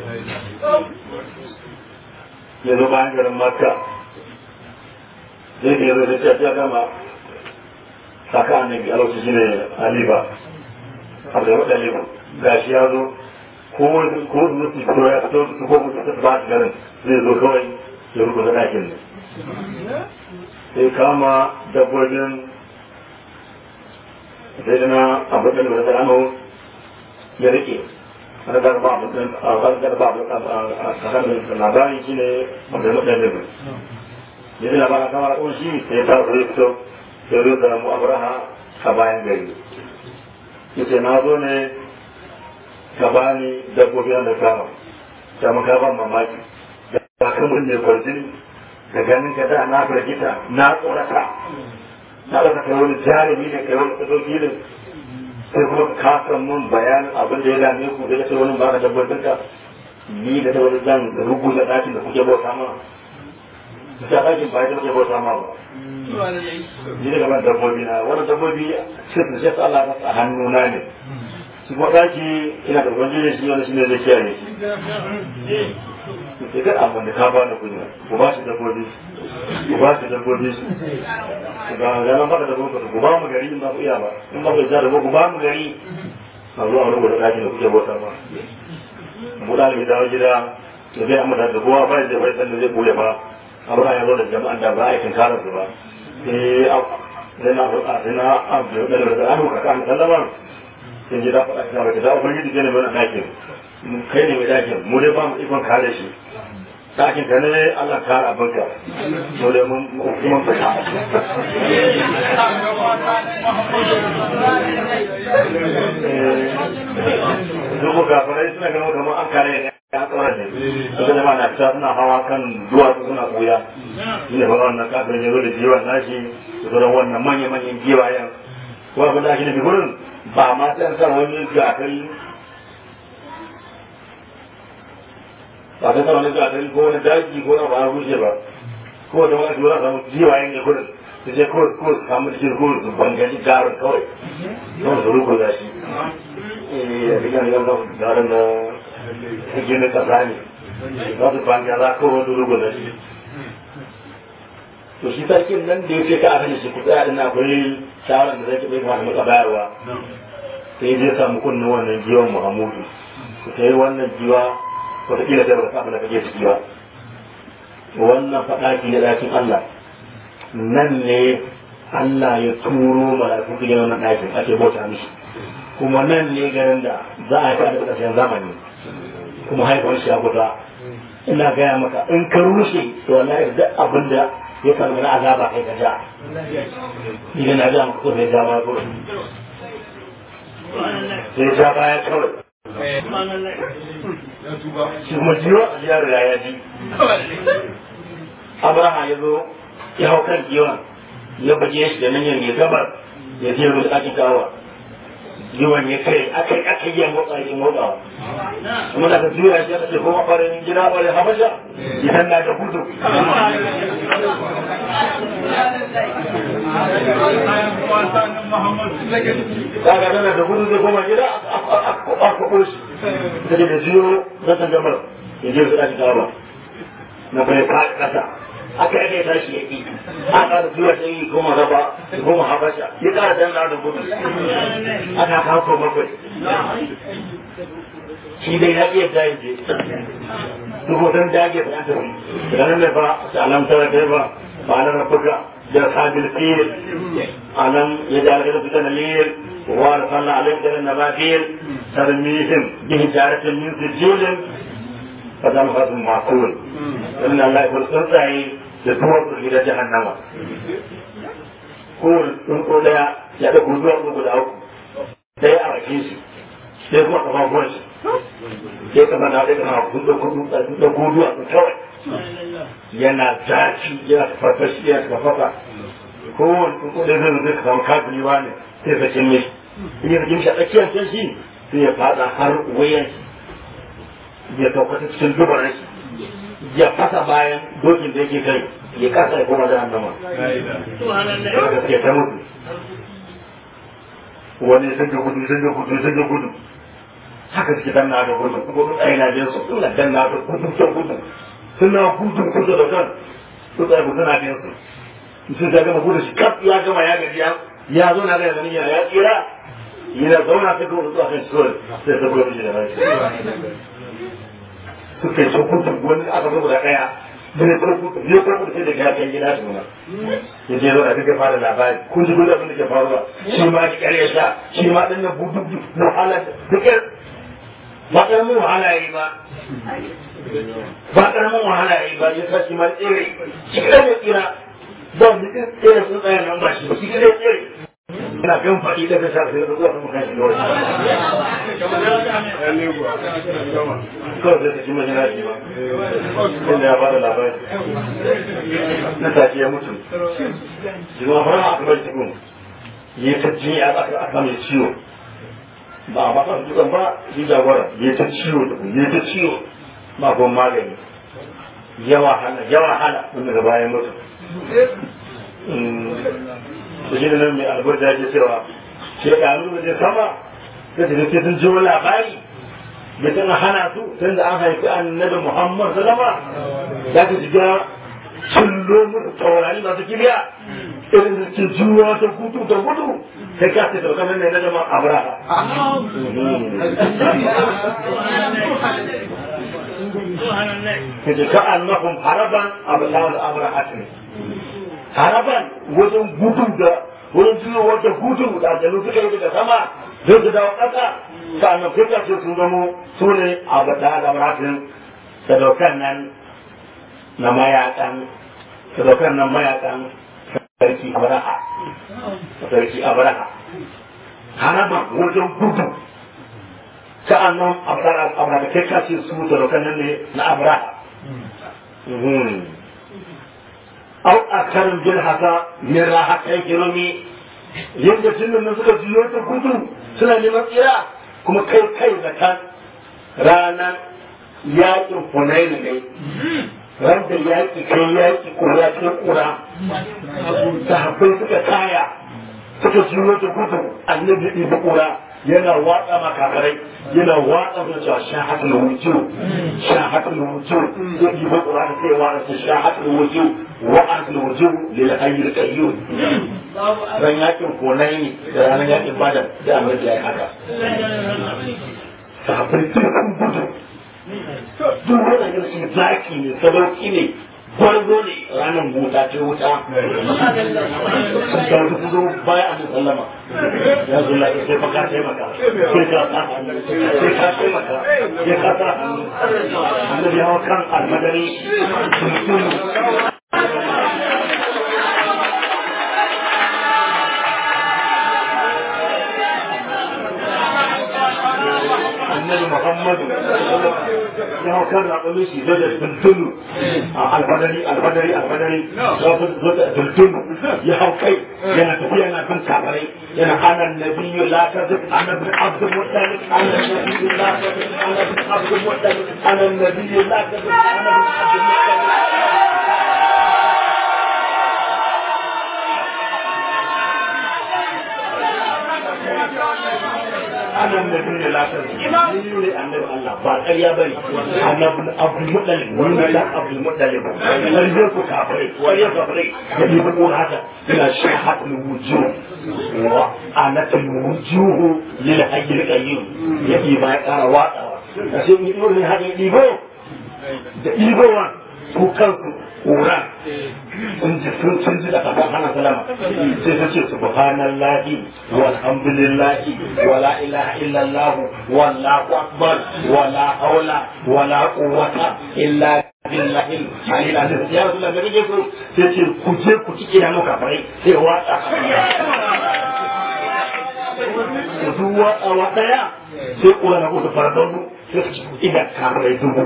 ya zo bayan garin makka zai da ya zo da ya gama saka annabi a lokacin shine aliba abu da wadda liba ga shi ya zo ko wani ko wani mutu ko ya fito su ko mutu ba su garin zai zo kawai ya rubuta ɗakin ne sai kama dabbobin sai da na abu da da rano ya rike wani garba abu a wani garba abu a kasar da labarin shi ne abu da mutu da liba ya ji labarin kamar ɗin shi sai ta zo ya fito sai zo da mu abraha a bayan gari yace na zo ne ka bani dabbobi da kama ta maka ban mamaki da kan mun ne kwarjini da ganin ka da na firgita na tsorata na da kai wani jarumi da kai wani kadoki ne sai kuma ka san mun bayanin abin da ya dame ku da ya ce wani ba ka dabbobin ka ni da ta wani zan rubuta ɗakin da kuke bauta ma ta ɗakin ba ya kuke bauta ma ba ni daga ban dabbobi na wani dabbobi sai da sai Allah a hannuna ne su kuma ɗaki ina da ubangiji shi wani shi ne zai kiyaye shi sai dai abin da ka ba da kunya ku ba shi dabbobi ku ba shi dabbobi ga ganin baka dabbobi ku ba mu gari in ba ku iya ba in ba ku iya da ku ba mu gari a zuwa wani gudu ɗaki da kuke bauta ma mu da ne dawo gida da zai amma da kowa ba da bai san da zai buya ba abu ya zo da jama'an da ba a yi tunkarar su ba sai sai na sai na abu da da an ka kan sallama sai ji da faɗa ka ba da ubangiji ke ne mai ɗakin kai ne mai ɗakin mu dai ba mu ikon kare shi ɗakin ka ne Allah kare abinka mu dai mun mun fita Dubu gafarai suna ganin kamar an kare ne ya tsora ne. Suka zama na fita suna hawa kan duwatsu suna ɓuya. Shi ne fara wannan kafin ya zo da jiwa nashi da sauran wannan manya-manyan giwayen. Ko abin da ake nufi gurin ba ma sai an sa wani gafari ba ta sama wani gafari ko wani daji ko na ba a rushe ba. Ko da wani tura samu giwayen ne gurin. Su je ko ko su samu cikin ko su bangaji garin kawai. Don su rukuza shi. Eh, da kan gan garin da suke na kasa ne. Za su bangaza ko wani rukuza shi. to shi sarkin nan da ya ce ka a shi ku tsaya din akwai shawaran da zai taɓa kamata maka bayarwa sai zai samu kunnen wannan jiwon muhammadu ku ta yi wannan jiwa wataƙila da ba abin da kake ciki ba wannan faɗaki na ɗakin Allah nan ne Allah ya turo mala'iku su gina wannan ɗakin ake bauta mishi kuma nan ne garin da za a yi da ƙarshen zamani kuma haifar shi a kusa ina gaya maka in ka rushe to wallahi duk abin da ya samu na azaba kai ka ja idan na ga ko sai ja ma ko sai ja baya kawai shi kuma jiwa ya riga ya ji abraha ya zo ya hau kan jiwa ya baje shi da nan ya gabar ya je ruwa ɗakin kawa jiwon ya kai aka aka yi motsa yi motsawa kuma da ka juya shi aka ce kuma ɓarin gida ɓarin habasha idan na da gudu kaga tana da gudu zai koma gida a kwaɓo shi da da jiyo na tangamar ya je su ɗakin kawa na bai faɗi ƙasa aka yi tashi ya ƙi a ƙara zuwa ta yi goma raba goma habasha ya ƙara danna da gudu aka kawo bakwai shi dai ya iya jayin je duk wajen dage ba ta fi ranar da ba ta alamtar da ba ba na rafuka da sabil fil alam ya da alƙar fita na liyar wa da sallah alayhi da na ba fil tarmihim bi hijaratin min sijilin fa zama fasin makul inna Allah ya tsuntsaye da duwar gida jahannama kowane tsuntsu daya ya da kuduwa ko guda uku ɗaya a bakin shi sai kuma kafafuwan shi sai kama na ɗaya kama kudu kudu da kuduwa su kawai yana zafi yana farfashi yana kafafa kowane tsuntsu ɗaya zai zai kama kafin ne sai sakin mishi in ya sakin shi a tsakiyar can shi sai ya fada har wayan ya saukata cikin dubarar shi ya fasa bayan dokin da yake kai ya kasa ya koma da annama daga gaske ta mutu wani sun ga gudu sun ga gudu sun ga gudu haka suke danna da gudu kuma tsaye na jinsu suna danna da gudu ta gudu suna gudu kusa da kan su tsaye gudu na jinsu sun ta gama gudu shi kaf ya gama ya gaji ya zo na ga yanzu ya tsira yana zauna ta gudu zuwa kan shi kawai sai ta gudu da rai suka yi sokutu wani aka zo da daya da ne sokutu ne sokutu sai da gafen gida su na ya je zauna duka fara labari kun ji gudu abin da ke faruwa shi ma ki kare sha shi ma din nan budu wahala duka ba karamin wahala yi ba ba karamin wahala yi ba ya sa shi ma tsere shi kada ne tsira ba mu tsere sun tsaya nan ba shi shi kada tsere ina gan faɗi da ta shafi da zuwa kuma kan shi dole kawai zai tafi mai yana shi ba inda ya bada labari na tafi ya mutu jima fara a kamar cikin ya ta ji a aka mai ciwo ba a masa dukan ba shi jagora ya ta ciwo ya ta ciwo ba kuma magani yawa hana yawa hana wanda da bayan mutu da shi da nan mai albarda ya cewa shekaru da zai sama da ta ce sun jiwo labari da tana hana su tun da an haifi annabi muhammad salama za ta shiga cillo musu taurari masu kibiya irin da ke juwa ta gudu da gudu sai ka ce sauka nan ne na zama abraha kaje ka annahum haraban abdal abrahatin haraban wajen gudu da wajen juwa wata gudu da aljanu suka yi daga sama don su dawo ƙasa sa'annan kuka ce sun zamo su ne abdal abrahatin sadaukan nan na mayakan sadaukan nan mayakan sarki abraha sarki abraha haraban wajen gudu sa'annan abraha da kai kace su sadaukan nan ne na abraha au a karin bin haka min raha kai kiromi yadda jinnin nan suka jiyo ta gudu suna neman tsira kuma kai kai da kan ranar yakin funaini ne ran da yaki kai yaki kura kai kura sahabbai suka kaya suka jiyo ta gudu annabi ibi kura yana watsa makafarai yana watsa da cewa shahatul wuju shahatul wuju ya yi ba Qur'ani sai wa da shahatul wuju wa atul wuju lil hayyil qayyum ran yakin konai ne da ranar yakin badar da amurka ya haka sahabbai sun gudu duk wannan yin su zaki ne sadauki ne gwarzo ne ranar wuta ce wuta ga wata kuzo baya an sallama ya zo lafi sai fa ka taimaka sai ka sa hannu sai ka taimaka ya ka sa hannu annabi hawa kan almadari annabi muhammadu ya hau kan raɓa shi da da tuntunu a alfadari alfadari alfadari ya fi zo da tuntunu ya hau kai yana tafiya yana kan kafarai yana anan nabiyyu la kadhib ana bin abdul muttalib ana nabiyyu la kadhib ana bin abdul muttalib ana nabiyyu la kadhib ana bin abdul muttalib ana nabi da lafiyar ni ne annabi Allah ba ƙarya bane annabi Abdul Muttalib wani da Abdul Muttalib ƙarya ku kafirai ƙarya kafirai da ni ko haka ina shahatul wujuh wa anatul wujuh lil hayyil qayyum yake ba ya ƙara watsawa sai ni dole haka dibo da dibowa ku kanku ƙura sun ji sun sun ji da kasan hana salama sai ta ce subhanallahi walhamdulillahi wala ilaha illallah wallahu akbar wala haula wala quwwata illa billahi alil azim ya rasulullah me kake so sai ce ku je ku cike da muka farai sai wata ku duwa awa daya sai ƙura na kusa faradonu idan kafirai dubu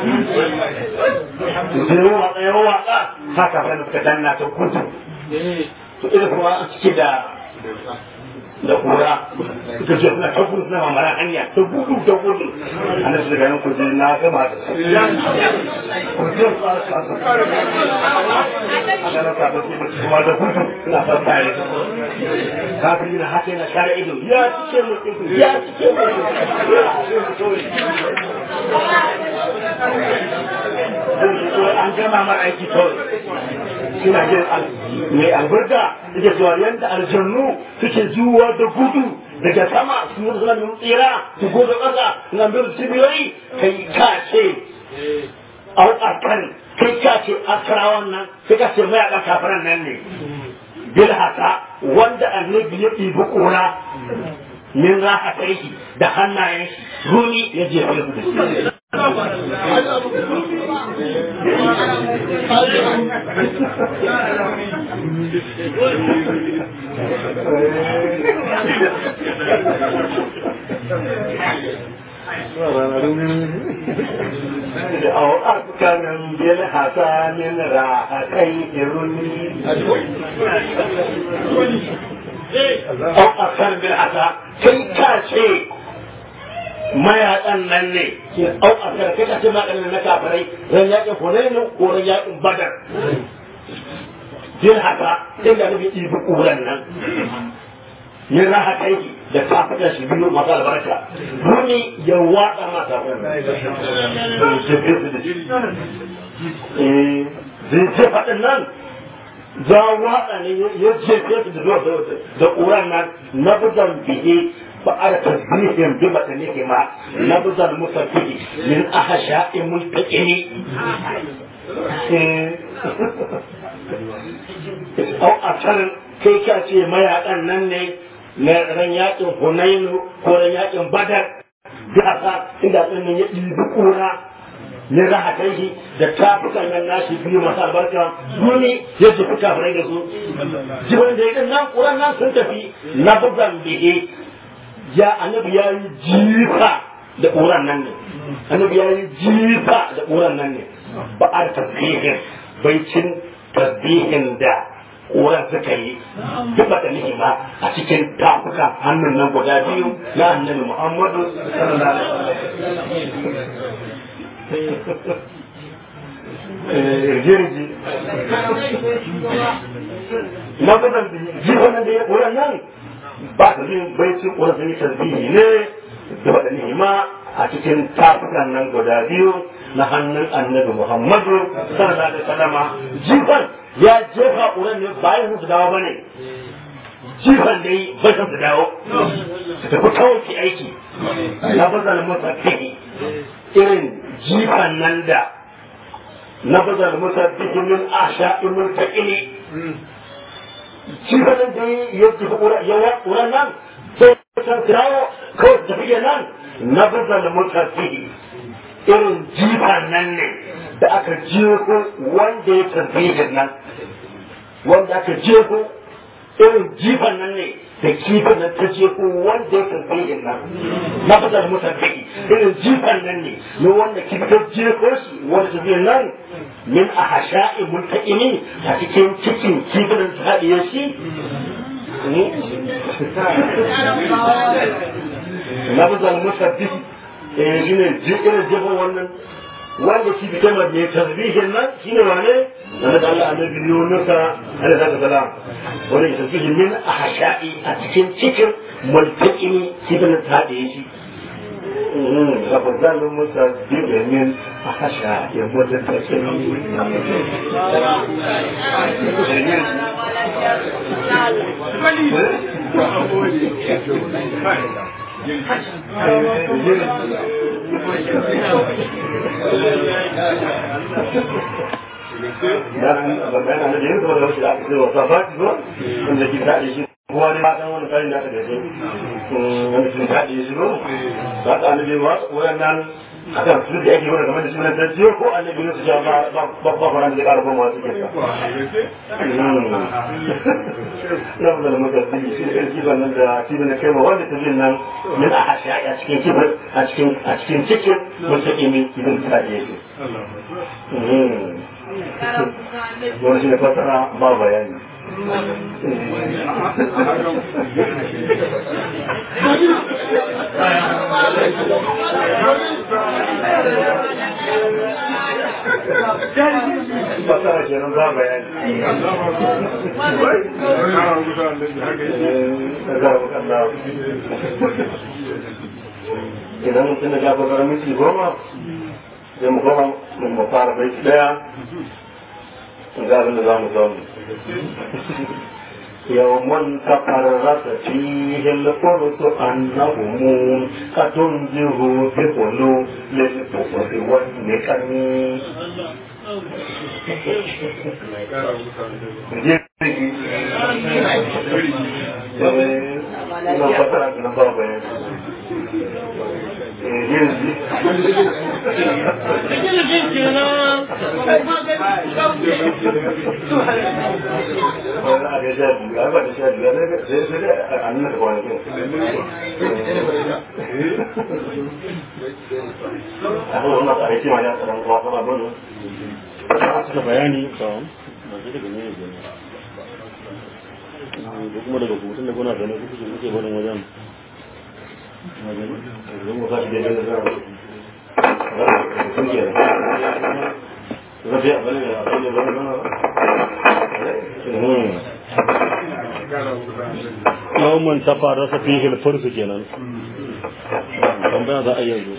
da yawa yawa haka fa suka danna ta kudu to ina kuma cike da da kura suka ce suna ta gudu suna mamara hanya ta gudu ta gudu ana su daga nan kuje na gama da su kuje su a kasu ana na sa su kuma da gudu suna fasa ya kafin yana haka yana share ido ya cike mu ido ya cike mu ido an gama mara aiki kawai suna jin mai albarka suke zuwa yadda aljannu suke zuwa da gudu daga sama su yi suna nuna tsira su goga ƙasa suna nuna cibiyoyi kai ka ce au akan kai ka ce akarawan nan kai ka ce mayaƙa kafiran nan ne bil haka wanda annabi ya ɗibi ƙura min rahatai da hannayen rumi ya jefa da أو أسكن بالحسن راحتي رني أو أسكن بالحسن كي كاشي mayaƙan nan ne au a karkai ka ce mayaƙan na kafirai ran yaƙin hunainu ko ran yaƙin badar jin haka inda nufi ibi ƙuran nan yin raha kai da kafitan shi biyu masu albarka wani ya waɗa mata zai ce faɗin nan za waɗa ne ya jefe su da ƙuran nan na budan bihe بعد تسبيحهم بمتنهما نبذ المسبح من أحشاء ملتئم أو أكثر كي كاتي ما يعلن نني ran yakin Hunainu ko ran yakin Badar da haka inda ɗin ya ɗibi ƙura ya raha shi da tafukan nan nashi biyu masu albarka duni ya jefi kafirai da su jibin da ya nan ƙuran nan sun tafi na bugan bihe ya annabi ya yi jifa da ƙuran nan ne annabi ya yi jifa da ƙuran nan ne ba a tasbihin baicin tasbihin da ƙuran suka yi duk da ni'ima a cikin tafukan hannun nan guda biyu na annabi muhammadu sallallahu alaihi wasallam jirgi na gudan jifan da ya ƙuran nan ba ta yin baicin wani sun yi tasbihi ne da faɗa ni'ima a cikin tafukan nan guda biyu na hannun annabi Muhammadu sallallahu alaihi wasallama jifan ya jefa ƙuran ne bayan su dawo bane jifan da yi bai su dawo su tafi kawai ki aiki na bazal musabbihi irin jifan nan da na bazal musabbihi min asha imul ta'ili shi kanan da ya ji ƙuran nan sai san kirawo kawai tafiya nan na bazal mutafi irin jifan nan ne da aka jefo wanda ya tarbiyyar nan wanda aka jefo irin jifan nan ne da kifin nan ta jefo wanda ya tarbiyyar nan na bazal mutafi irin jifan nan ne na wanda kifin ta jefo shi wanda tarbiyyar nan min a hasha'i multaƙini a cikin cikin kifinin su haɗiye shi na bizal musabbi eh shi ne irin jefin wannan wanda shi fitar da mai tasbihin nan shi ne wane na da Allah annabi Yunusa alaihi salam wanda ya tasbihi min a hasha'i a cikin cikin multaƙini kifinin su haɗiye shi فبدل المسبب من أخشى يموت التسليم magana na da yin zuwa da wasu da aka ce wasa ba zuwa wanda ke daɗe shi kowa ne ma san wani karin da aka gaje wanda sun daɗe shi ba ba ta annabi ba wayannan akan su da yake wani kamar da shi wani tajiyo ko annabi ne su ja ba ba ba fara da ƙara goma wasu ke na mu da mutum shi ne kifan nan da kifan da kai ma wanda ta jin nan min a hashi a cikin kifan a cikin a cikin cikin wata imi kifan ta da yake wani shi ne fasara ba bayani fasara kenan ba bayani idan mutum da ya fasara miki goma sai mu goma mu fara bai daya ga abin da za mu zaune يوم تقررت فيه الفرس أنهم أتنزه بقلوب للكفر والنكم Ina fasara ki nan ba bayani. suka bayani kawon ba shi daga ne ne ko kuma daga hutun da kuna zaune kuke kuke barin wajen Zan mu tashi daidai da zara. Sun ke da. Rafi a bane da abin da zama zama. Yawon ta fara sa fi hilfar su kenan. Tambaya za a yanzu.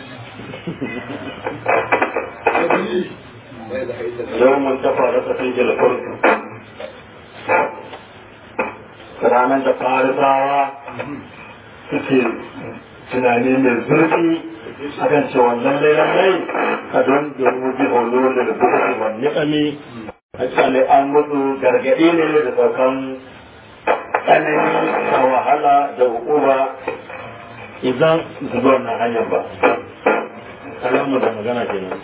Yawon ta fara sa fi hilfar su. Ranar da farisawa suke tunani mai zurfi akan cewa lallai lallai a don domin bi holo da da buɗe wani ƙami a tsale an mutu gargaɗi ne da saukan tsanani da wahala da hukuma idan zubar na hanyar ba. Alamu da magana kenan.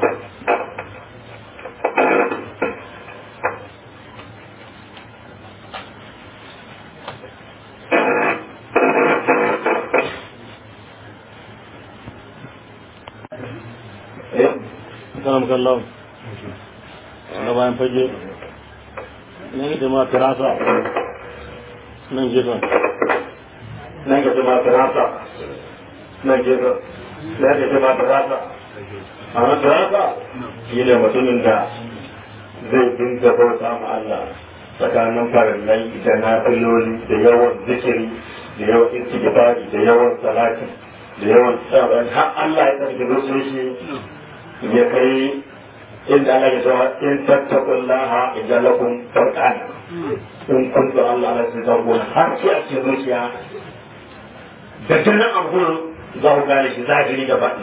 Salam kallon. Na bayan fage. Na yi jama'a firasa. Nan gefen. Nan ga jama'a firasa. Nan gefen. Nan ga jama'a firasa. A nan firasa shi ne mutumin da zai dinga bauta ma Allah tsakanin farillai da nafiloli da yawan zikiri da yawan istighfari da yawan salati da yawan tsaron har Allah ya tsarki rusul ya kai inda Allah ya zama in tattakun laha idan lakum farqan in kuntu Allah la tazawwun har sai a cikin zuciya da tunan abun za ku gane shi zahiri da baɗi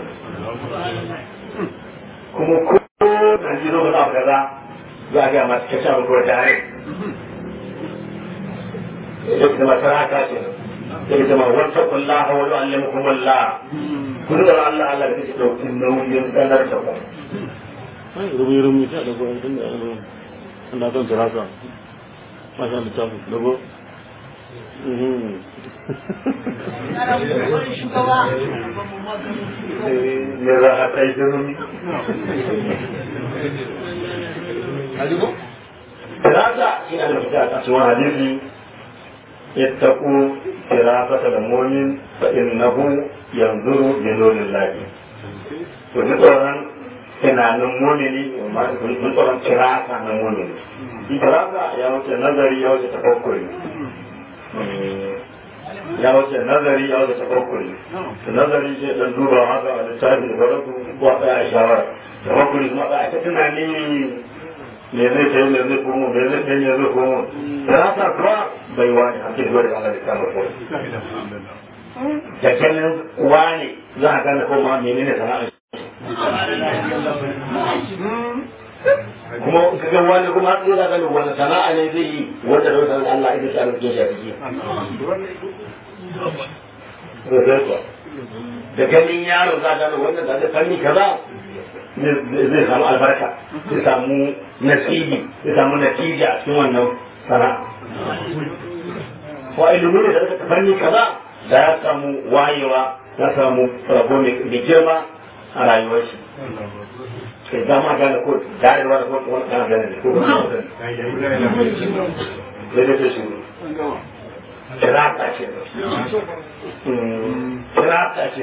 kuma ko da ji zo da kaza za a ga masu kashe abu ko tare ya zama sarata ce ya zama wata kullaha wa yu'allimukum Allah kun da Allah Allah da kake daukin nauyin sanar da ku Ai, rumi rumi ta da goyon tun da an da kan firasa. Masha Allah tafi dago. ya za a kai jirumi Firasa shi ne da fita a cikin hadisi ittaqu firasata da mu'min fa innahu yanzuru bi nurillahi to ni tsoron tunanin mumini mun tsoron kirasa na mumini kirasa ya wuce nazari ya wuce tafakkuri ya wuce nazari ya wuce tafakkuri to nazari sai dan duba haka a littafin da ku ko a tsaya shawara tafakkuri kuma a ta tunani me zai kai me zai komo me zai kai me zai komo kirasa kuwa bai wani hakki zuwa da Allah da kama ko da kallon wani za a gane ko ma menene sana'a kuma ka ga wani kuma har da ganin wani sana'a ne zai yi wanda da wata Allah ita ta rubuce shi a ciki da ganin yaro za a gano wannan da zai fanni kaza zai samu albarka zai samu nasibi zai samu natija a cikin wannan sana'a wa ilimin da zai fanni kaza da ya samu wayewa ya samu rabo mai girma a rayuwar shi kai za ma gane ko darewa da kuma wani kana gane ko ba sai dai ta shi kirata ce kirata ce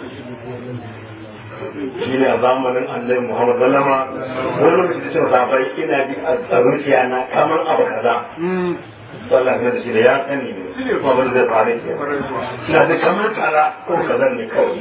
shi ne a zamanin annabi muhammad sallama wani lokaci da cewa sabai ina bi a zuciya na kamar abu kaza sallah ne da shi da ya sani ne kuma wani zai faru ke ina da kamar kaza ko kaza ne kawai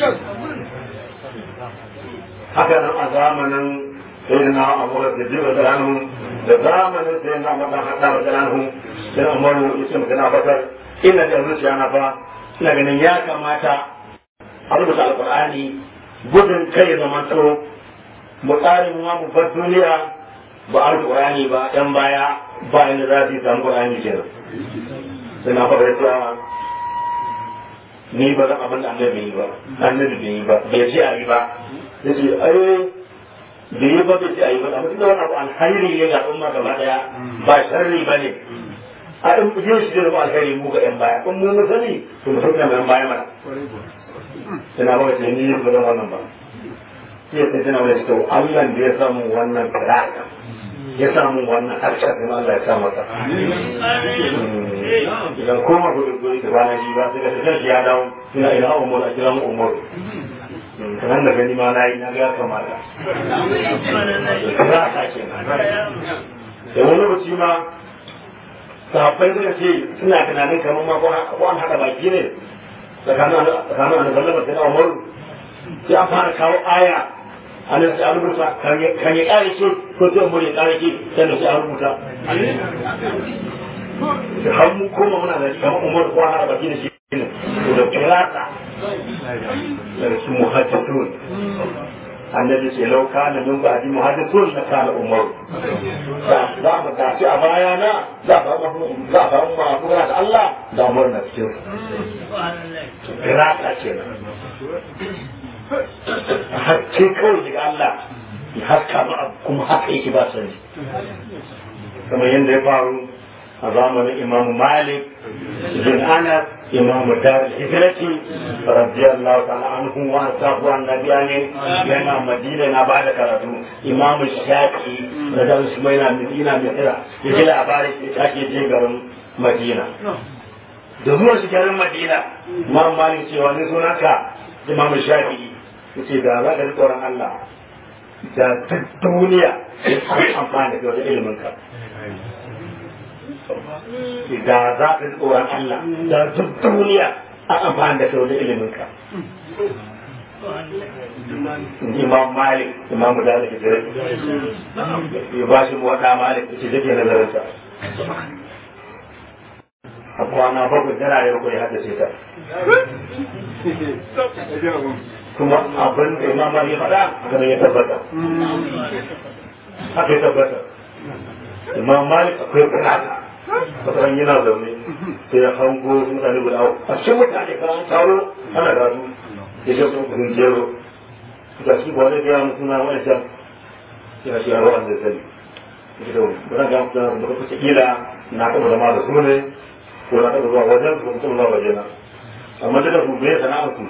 haka nan a zamanin sayyidina abu da jiba da ranu da zamanin sayyidina abu da hada da ranu sai umaru ya ce magana bakar ina da zuciya na fa ina ganin ya kamata a rubuta alqur'ani gudun kai ya zama to mu tsari mu ma mu bar duniya ba alqur'ani ba yan baya ba inda za su yi samu qur'ani kenan sai na faɗa cewa ni ba zan abin da annabi bai yi ba annabi bai yi ba bai ce a yi ba ya ce ai bai yi ba bai ce a yi ba amma tunda wani abu alhairi ne ga al'umma gaba daya ba sharri ba ne a in yin shi da alhairi mu ga yan baya in mu mun sani to mu sauka mai yan baya mana tana ba wace ni ba zan wannan ba sai ta tana wani to Allah da ya samu wannan kiraka ya samu wannan harshen kuma Allah ya sa masa idan koma ku da guri da bana ji ba sai ka tafi shi ya dawo ina ina umar a kira mu umar kamar da gani ma na yi na ga kamata za a ke da wani lokaci ma sahabbai suka ce suna tunanin kamar ma ko an haɗa baki ne tsakanin annabi sallama da umar sai an fara kawo aya ana sai an rubuta kan ya kare ce ko sai mu ya kare ce sannan sai an rubuta har mu koma muna da kamar umar ko har baki da shi ne to da kirata da su muhaddithun annabi ce lau kana min ba'di muhaddithun na kana umar za mu tafi a baya na za a samu za a samu ma kuma da Allah da umar na cikin kirata kenan hakke kawai daga Allah ya haska ba kuma haka yake ba sani kamar yadda ya faru a zamanin imam malik bin anas imam dar hijrati radiyallahu ta'ala anhu wa sahu annabiya ne yana madina na ba da karatu imam shafi da dan su mai na madina misira ya ji labarin ya take je garin madina da zuwa shi garin madina imam malik cewa ne sunanka imam shafi'i yace da za ka ji tsoron Allah da duk duniya sai an amfani da wata ilimin ka da za ka ji tsoron Allah da duk duniya an amfani da wata ilimin ka imam malik imam da ake jira ya ba shi wata malik ce take nazarinta a kwana bakwai tana da bakwai haddace ta kuma abin da imam ya faɗa haka ya tabbata haka ya tabbata imam malik akwai bukata wata yana zaune sai ya hango mutane guda a cikin mutane kan an taro ana gado ya ce sun kudin jero ga shi ba wani gaya musu na wani can ya shi yaro an zai sani ya ce ba zan ga mutum da kuka kila na taɓa zama da su ne ko na taɓa zuwa wajen su mutum zuwa wajena amma duka su bai sana'ar su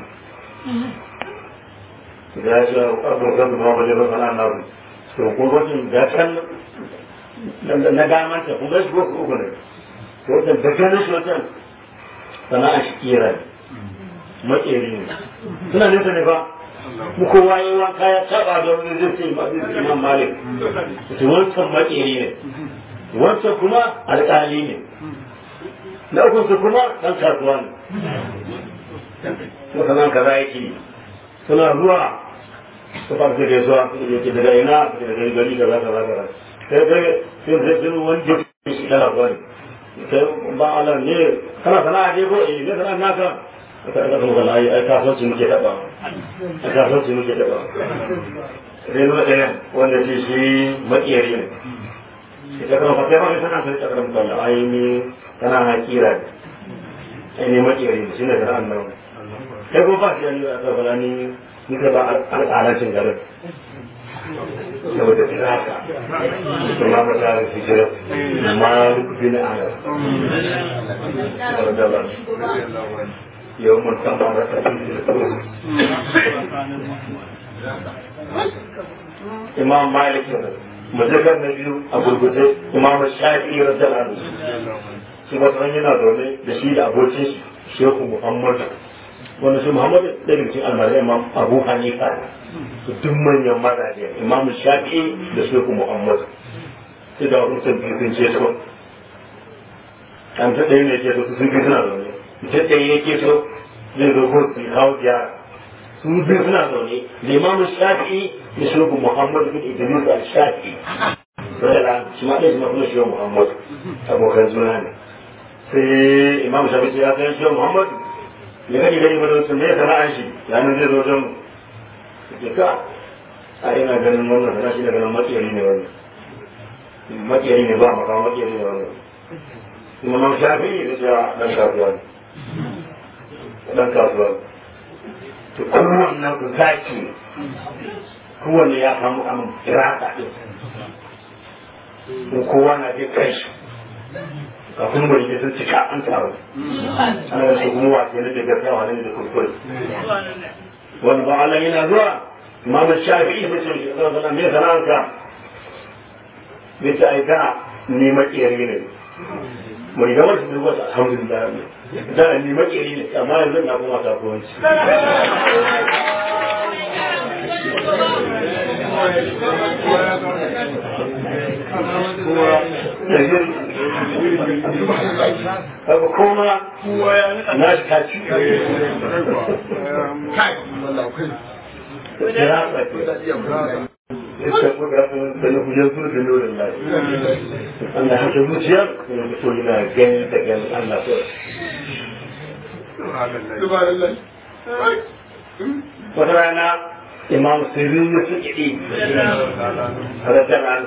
da ya ce abin kan da wajen ba sana'a na su to ko wajen da can na gamanta kun gashi ko uku ne to wajen da ganin shi wajen sana'a shi kira ne makeri ne suna nesa ne ba mu kowa yi wanka ya taba da wani zai ce ma zai imam malik to wancan makeri ne wancan kuma alƙali ne na uku su kuma ɗan kasuwa ne mutanen kaza yake suna zuwa su fara da gaisuwa yake daga ina daga gari kaza kaza kaza sai kai sai sai sai wani jiki shi kana gwani sai ba Allah ne kana sana'a ne ko eh ne sana'a naka ka ga kuma kana ai kasuwanci muke taba ai kasuwanci muke taba sai nuna ɗaya wanda ce shi makiyari ne ita kuma fa sai ma sana sai ta karanta Allah ai ni kana na kira ne ai ne makiyari ne shine sana'an nan sai kuma ba shi yanzu a tsabala ni ni ka ba al'alancin garin saboda tsiraka kuma ba ta da fijirar ma bin ala yau mun san ba da imam malik majakar na biyu a gurgurde imam shafi'i radiyallahu anhu shi wata yana zaune da shi da abokin shi shehu muhammadu wanda shi muhammadu daga cikin almarai imam abu hanifa su duk manyan mazaje imam shafi'i da shehu muhammadu sai da wasu sun biyu sun ce so an ta ɗaya ne ke so su sun biyu suna zaune ta ɗaya ya ke so zai zo ko su kawo ziyara su biyu suna zaune da imam shafi'i da shehu muhammadu bin idris al-shafi'i shi ma ɗaya shi ma kuma shehu muhammadu abokan juna ne sai imam shafi'i ya san shehu muhammadu ya gani gani ba don me sana'an shi ya nan zai zo wajen mu ke ka a ina ganin wannan sana'a shi da ganin matsiyari ne wannan matsiyari ne ba maka matsiyari ne wannan kuma man shafi da cewa dan kasuwa ne dan kasuwa to kowannen ku zaki kowanne ya samu amin kirata din ko kowa na je kai shi kafin bari ke sun cika an taru ana da kuma wasu yana da gaskiya wani da kuskure wani ba Allah yana zuwa imam shafi'i sai ce shi zama me sana'anka bai ta aika ni makeri ne mai gama su duba su alhamdulillah da ni makeri ne amma yanzu na kuma kasuwanci Abu kuma na shi kaci. يتقون بأنه يزول بنور الله أن حتى المجيب يقول لنا جن تجن الله سبحان الله وترانا إمام سيرين سجدي هذا كان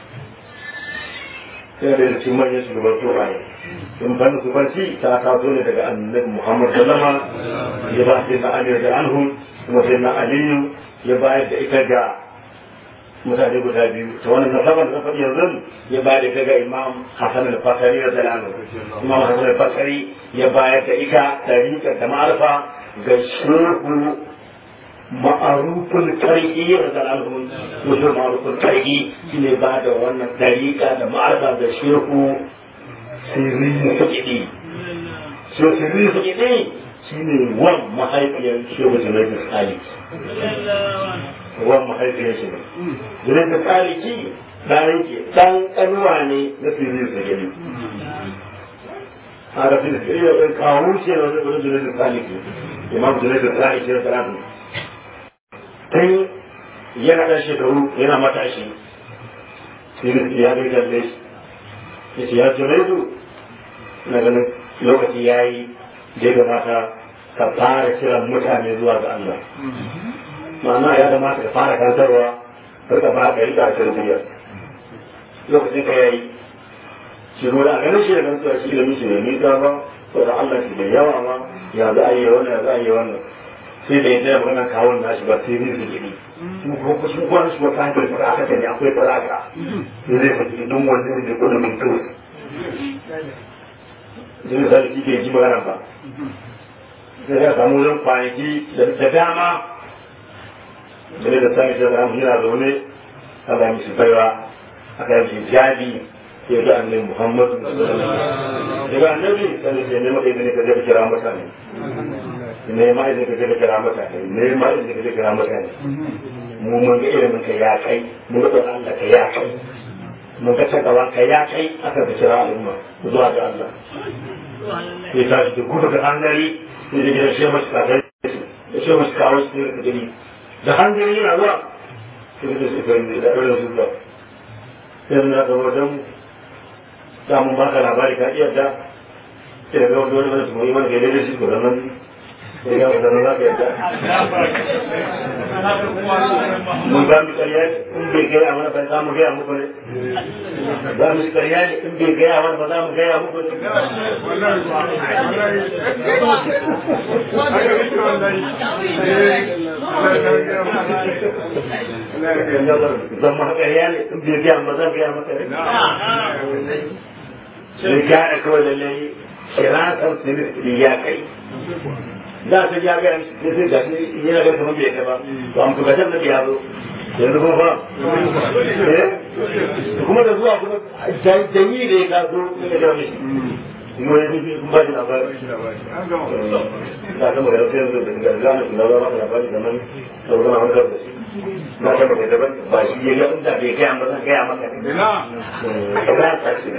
sai da cikin manyan shugaban tsoraye in fannin su farci ta taso ne daga annabi muhammad sallama ya ba sai na ali da anhu kuma sai na aliyu ya bayar da ita ga mutane guda biyu ta wannan nasabar da faɗi yanzu ya bayar da ita ga imam hasan al-fasari da dalanu imam hasan al-fasari ya bayar da ita tariƙar da ma'arfa ga shehu ma'arufin karki da dalilun mutum ma'arufin karki shi ne ba da wannan dariƙa da ma'arfa da shehu sirri fukidi shehu sirri fukidi shi ne wan mahaifiyar shehu junaidu tsali wan mahaifiyar shi ne junaidu tsali ki ɗan ke ɗan ƙanuwa ne na sirri fukidi a da fili da kawo shi ne wani junaidu tsali ke imam junaidu tsali ke da tsali tun yana ɗan shekaru yana matashi sai ya bai kalle shi ya ce ya junaidu na ganin lokaci ya yi da ya kamata ka fara kiran mutane zuwa ga Allah ma'ana ya kamata ka fara kantarwa har ka fara ka rika tarbiyya lokacin ka yayi shi ruwa a ganin shi da kantuwa shi ilimin shi ne nisa ba ko da Allah shi da yawa ma ya za a yi wannan ya za a yi wannan sai da yadda magana kawon nashi ba sai zai gini kuma kuma shi kuma shi wata hankali fara aka ne akwai faraka sai zai fadi don wanda ne da kudin min to zai zai shi ke ji magana ba sai ya samu zan kwanaki da dama da da sami shi da yana zaune a ba mishi baiwa aka yi mishi jabi sai ga annabi muhammadu daga annabi sai sai ne maka izini ka je ka kira mutane ne ma izini ka je ka kira mutane ne ma izini ka je ka kira mutane mu mun ga ilimin ka ya kai mun ga tsoron Allah ka ya kai mun ga takawa ka ya kai aka ka kira al'umma zuwa ga Allah sai ta shi gudu da hangari sai da gidan shi masu kakar da shi masu kawo su ne da gani da hangari yana zuwa sai da su fahimta da ɗaurin su zuwa sai na ga wajen da mun baka labari ka iya da sai ga wani wani su mai mana gaida da shi ko nan sai ga wani za ka yadda mun ba mu ƙarya in bai gaya mana ba za mu gaya muku ne za mu ƙarya ne in bai gaya mana ba za mu gaya muku ne zan ma ƙarya ne in bai gaya ba zan gaya maka ne sai gane kawai lallai shiratar sirri ya kai da ta ya ga sai sai da shi yana ga kamar bai kai ba to am to gadan nabi ya zo yanzu kuma ba eh kuma da zuwa kuma danyi da ya kaso ne da mishi kuma ya nufi kuma ba da labari da ta magana sai yanzu da gana su na zama da labari da nan da zama wani da shi na ta magana daban ba shi ya ga inda bai kai amma zan gaya maka ne ba ta shi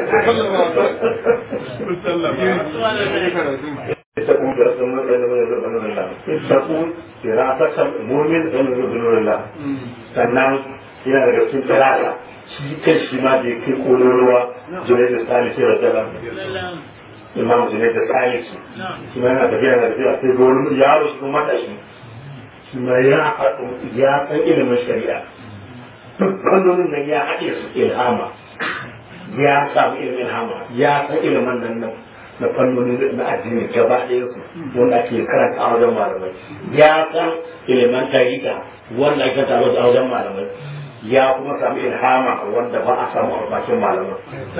تكون برسم من الله تكون دراسة المؤمن من نور الله sannan yana daga cikin tsirara shi kan shi ma da yake kololuwa junai da tsali sai da tsala imam junai da tsali su shi ma yana tafiya da tafiya sai ga wani yaro shi kuma matashi shi ma ya haɗu ya san ilimin shari'a duk fannonin nan ya haɗe su ilhama ya samu ilimin ilhama ya san ilimin nan nan na fannoni na addini gaba ɗaya su wanda ake karanta a wajen malamai ya san ilimin tarika wanda ake karanta a wajen malamai ya kuma samu ilhama wanda ba a samu a bakin malamai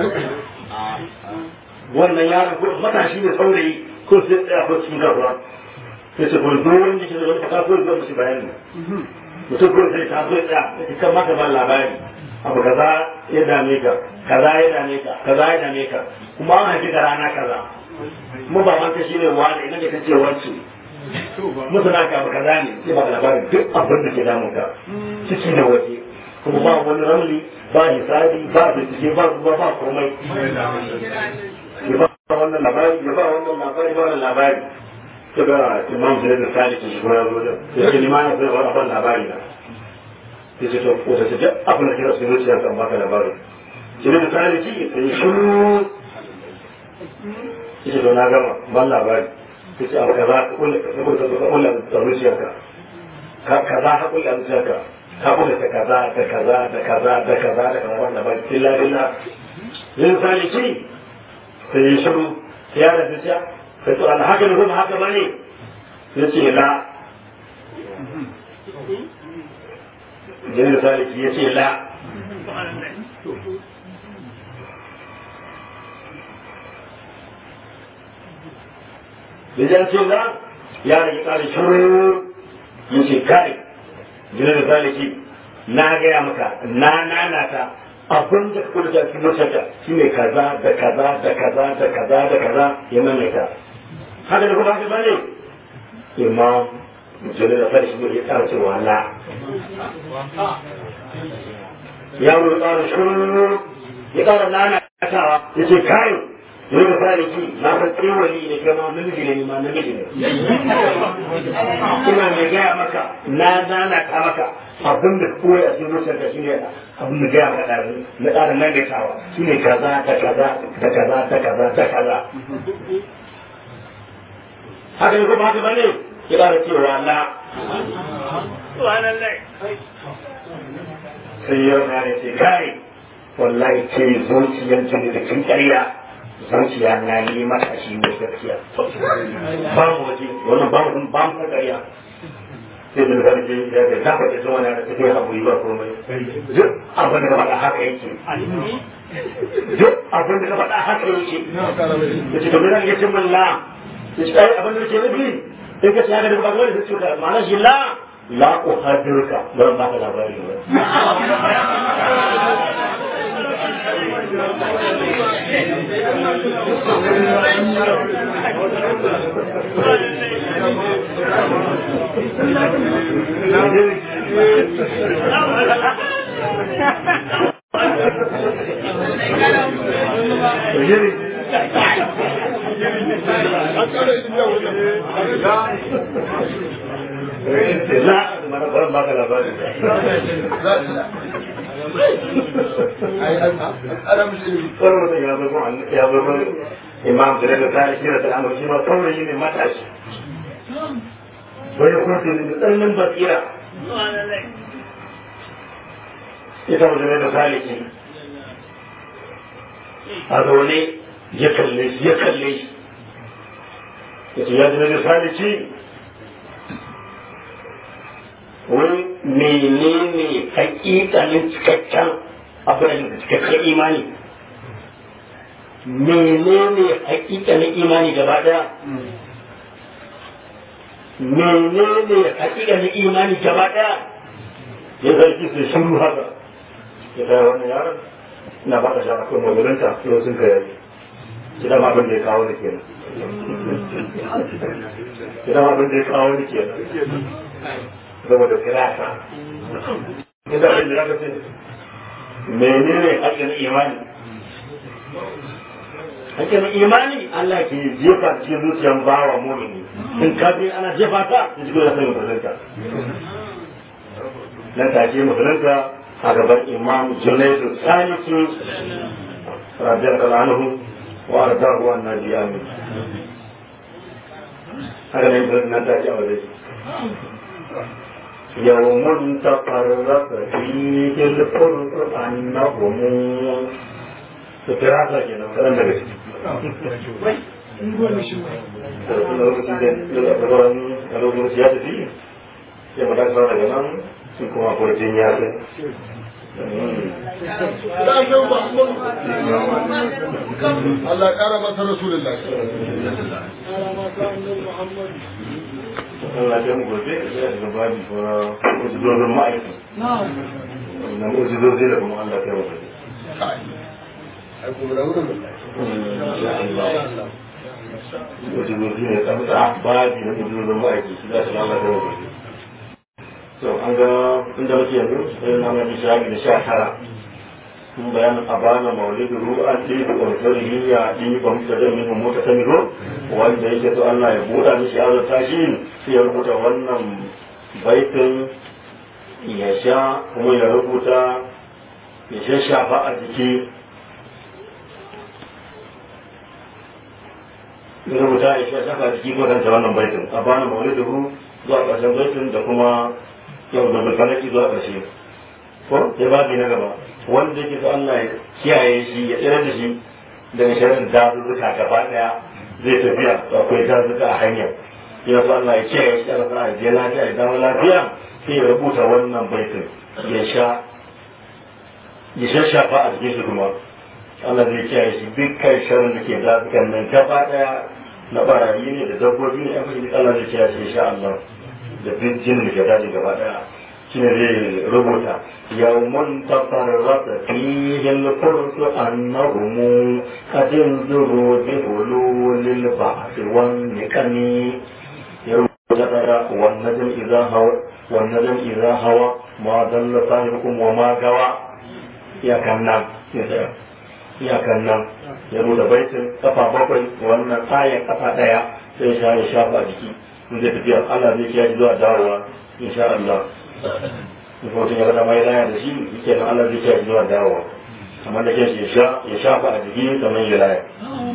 wannan yaron ko matashi ne saurayi ko sai tsaya ko cikin garuwa sai ce kuma duk wani jikin da wani fata ko zuwa musu bayani mutum ko sai ta zo tsaya ya kan maka ba labari abu kaza ya dame ka kaza ya dame ka kaza ya dame ka kuma an haifi ka rana kaza mu ba man shi ne wani idan da kace wance masana ka abu kaza ne sai ba labarin duk abin da ke damun ka ciki da waje kuma ba wani ramli ba hisabi ba bincike ba ruwa ba komai ya ba wannan labari ya ba wannan labari ba wannan labari ta ga imam zai da sali ke shigo ya zo da ya ce liman ya zai wani abin labari na ya ce to ko ta ce abin da kira su zuciya kan baka labari shi ne da sali ki sai shiru ya ce to na gama ban labari ya ce abu kaza ka kulle ka kulle da zuciyarka kaza ka kulle da zuciyarka ka kulle ta kaza da kaza da kaza da kaza da kaza wannan labari illa billah yin sali ki sai ya shiru ya da zuciya sai to Allah haka ne kuma haka bane ya ce la jini saliki ya ce la da jan ce la ya rage kare shiru ya ce kai jini saliki na gaya maka na nanata abin da kuma da cikin mutunta shi ne kaza da kaza da kaza da kaza da kaza ya maimaita haka da kuma haka bane imam musulun da farshi ne ya tsara cewa la ya wuri tsara shuru ya tsara nana kasawa ya ce kai yau da saliki na san tsewali ne kai ma namiji ne ma namiji ne ina mai gaya maka na nana ka maka abin da koyi a cikin zuciyar ka shine abin da gaya maka ɗazu na ƙara maimaitawa shine kaza da kaza da kaza da kaza da kaza haka ne kuma haka ba ne ya ƙara cewa na sai yau na ne ce kai wallahi ce zuciyar jini da kin ƙarya zuciya na yi mata shi ne gaskiya ba mu waje wannan ba mu ba mu ƙarya sai da zan je ya ga zafa da zuwa na da tafiya haƙuri ba komai duk abin da ka faɗa haka yake duk abin da ka faɗa haka yake ya ce domin zan yi min la ya ce ai abin da ke nufi in ka ce haka da ba gwani sai cuta ma'ana shi la la uhadirka ba ba ka labari ba لا ما انا ما كان بالي انا مش ثورة يا ابو يا ابو امام جلال الثالث سيرة الامر شيما ثورة يلي ما تعش ويكون في من بصيرة ita mutum da saliki a zaune ya kalle shi ya kalle shi ya ce ya zama da saliki wai menene hakikanin cikakken abin da cikakken imani menene hakikanin imani gaba daya menene hakikanin imani gaba daya ya zargi su shiru haka ya kai wannan yaron ina ba ka sha akwai mazurinta yau sun ka yari shi dama abin da ya kawo ni kenan shi dama abin da ya kawo ni kenan saboda firasa inda abin da zaka ce menene hakkin imani hakkin imani Allah ke jefa cikin zuciyar bawa mumini in ka je ana jefa ta da cikin da sai musulunta nan take musulunta a gaban imam junaidu saliki radiyallahu anhu wa ardahu an nabi amin haka ne nan take a wajen يوم تقرب فيه القرآن هم ستراثة كده كلام ده da lokacin da da sauran a lokacin ya tafi ya mata sauran daga nan sun kuma kurjin ya sai Allah ƙara masa Rasulullah. Allah ya mu gobe ya ga babi ko ujudozin ma'aiki na ujudozi da kuma Allah ya mu gobe Kai. Ai kuma da wurin. ujudozi ne tsantsa babi na ujudozin ma'aiki shi za su Allah ya mu gobe to an ga inda muke yanzu sai na mai shafi da sha tara mun bayanin abana maulidu ru'an ɗi da ƙwarfarihi ya ɗi ba muka da min mota ta miro wanda yake so Allah ya buɗa mishi ya zata shi sai ya rubuta wannan baitin ya sha kuma ya rubuta ya shashafa a jiki ya rubuta ya shashafa a jiki ko kanta wannan baitin abana maulidu ru zuwa ƙarshen baitin da kuma yau da bulkanaki zuwa ƙarshe ko ya babi na gaba wanda yake so Allah ya kiyaye shi ya tsira da shi daga shirin dazuzzuka gaba daya zai tafiya to akwai dazuzzuka a hanyar ya so Allah ya kiyaye shi Allah ya je lafiya ya dawo lafiya sai ya rubuta wannan baitin ya sha ya shashafa a jikin shi kuma Allah zai kiyaye shi dukkan shirin da ke dazukan nan gaba daya na barayi ne da dabbobi ne an fi Allah zai kiyaye shi insha Allah da duk jinin da ke daji gaba daya shine zai rubuta yawmun tafarrata fihi al-furs annahum qad yanzuru bi hululil ba'th wan niqami ya rubuta tara wan najm idha hawa wan najm idha hawa ma dalla sahibukum wa ma gawa ya kannan ya kannan ya rubuta baitin kafa bakwai wannan ayar kafa daya sai ya shafa jiki in zai tafiya Allah zai kiyaye zuwa dawowa insha Allah mutum ya gada mai laya da shi yake nan Allah zai kiyaye zuwa dawowa amma da kai ya sha ya shafa a jiki kamar ya laya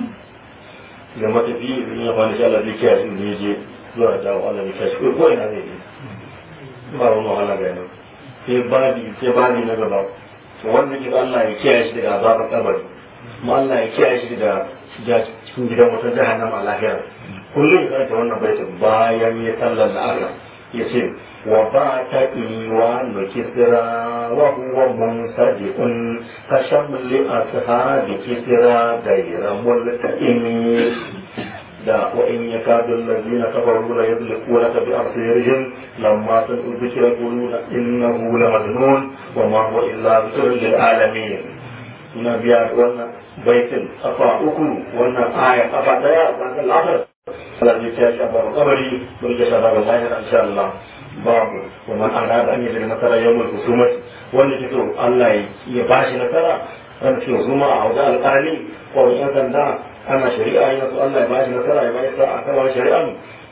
da matafi in ya fani shi Allah zai kiyaye shi zai je zuwa dawowa Allah zai kiyaye shi ko ina zai je ba wani wahala ga yana sai babi sai babi na gaba wanda ke Allah ya kiyaye shi daga azabar kabari kuma Allah ya kiyaye shi daga shiga cikin gidan wata jahannama a lahira kullum ya karanta wannan baitin bayan ya sallar da Allah ya ce wa ba ta iwa no kisira wa huwa munsadiqun ka shamli ashabi kisira gaira multaqimi da wa in yakadu allazina kafaru la yadliquna bi absirihim lamma sami'u dhikra yaquluna innahu la majnun wa ma huwa illa dhikrun lil alamin ina biya wannan baitin kafa uku wannan aya kafa daya ba ta lafar Allah zai ta shi abu kabari mun ga shaba ga lahira insha Allah babu wa man arada an yi nasara yawmul husumat wanda ke so Allah ya bashi nasara ran ce husuma a wajen alƙali ko wani yan sanda ana shari'a yana so Allah ya bashi nasara ya bashi sa'a kan wani shari'a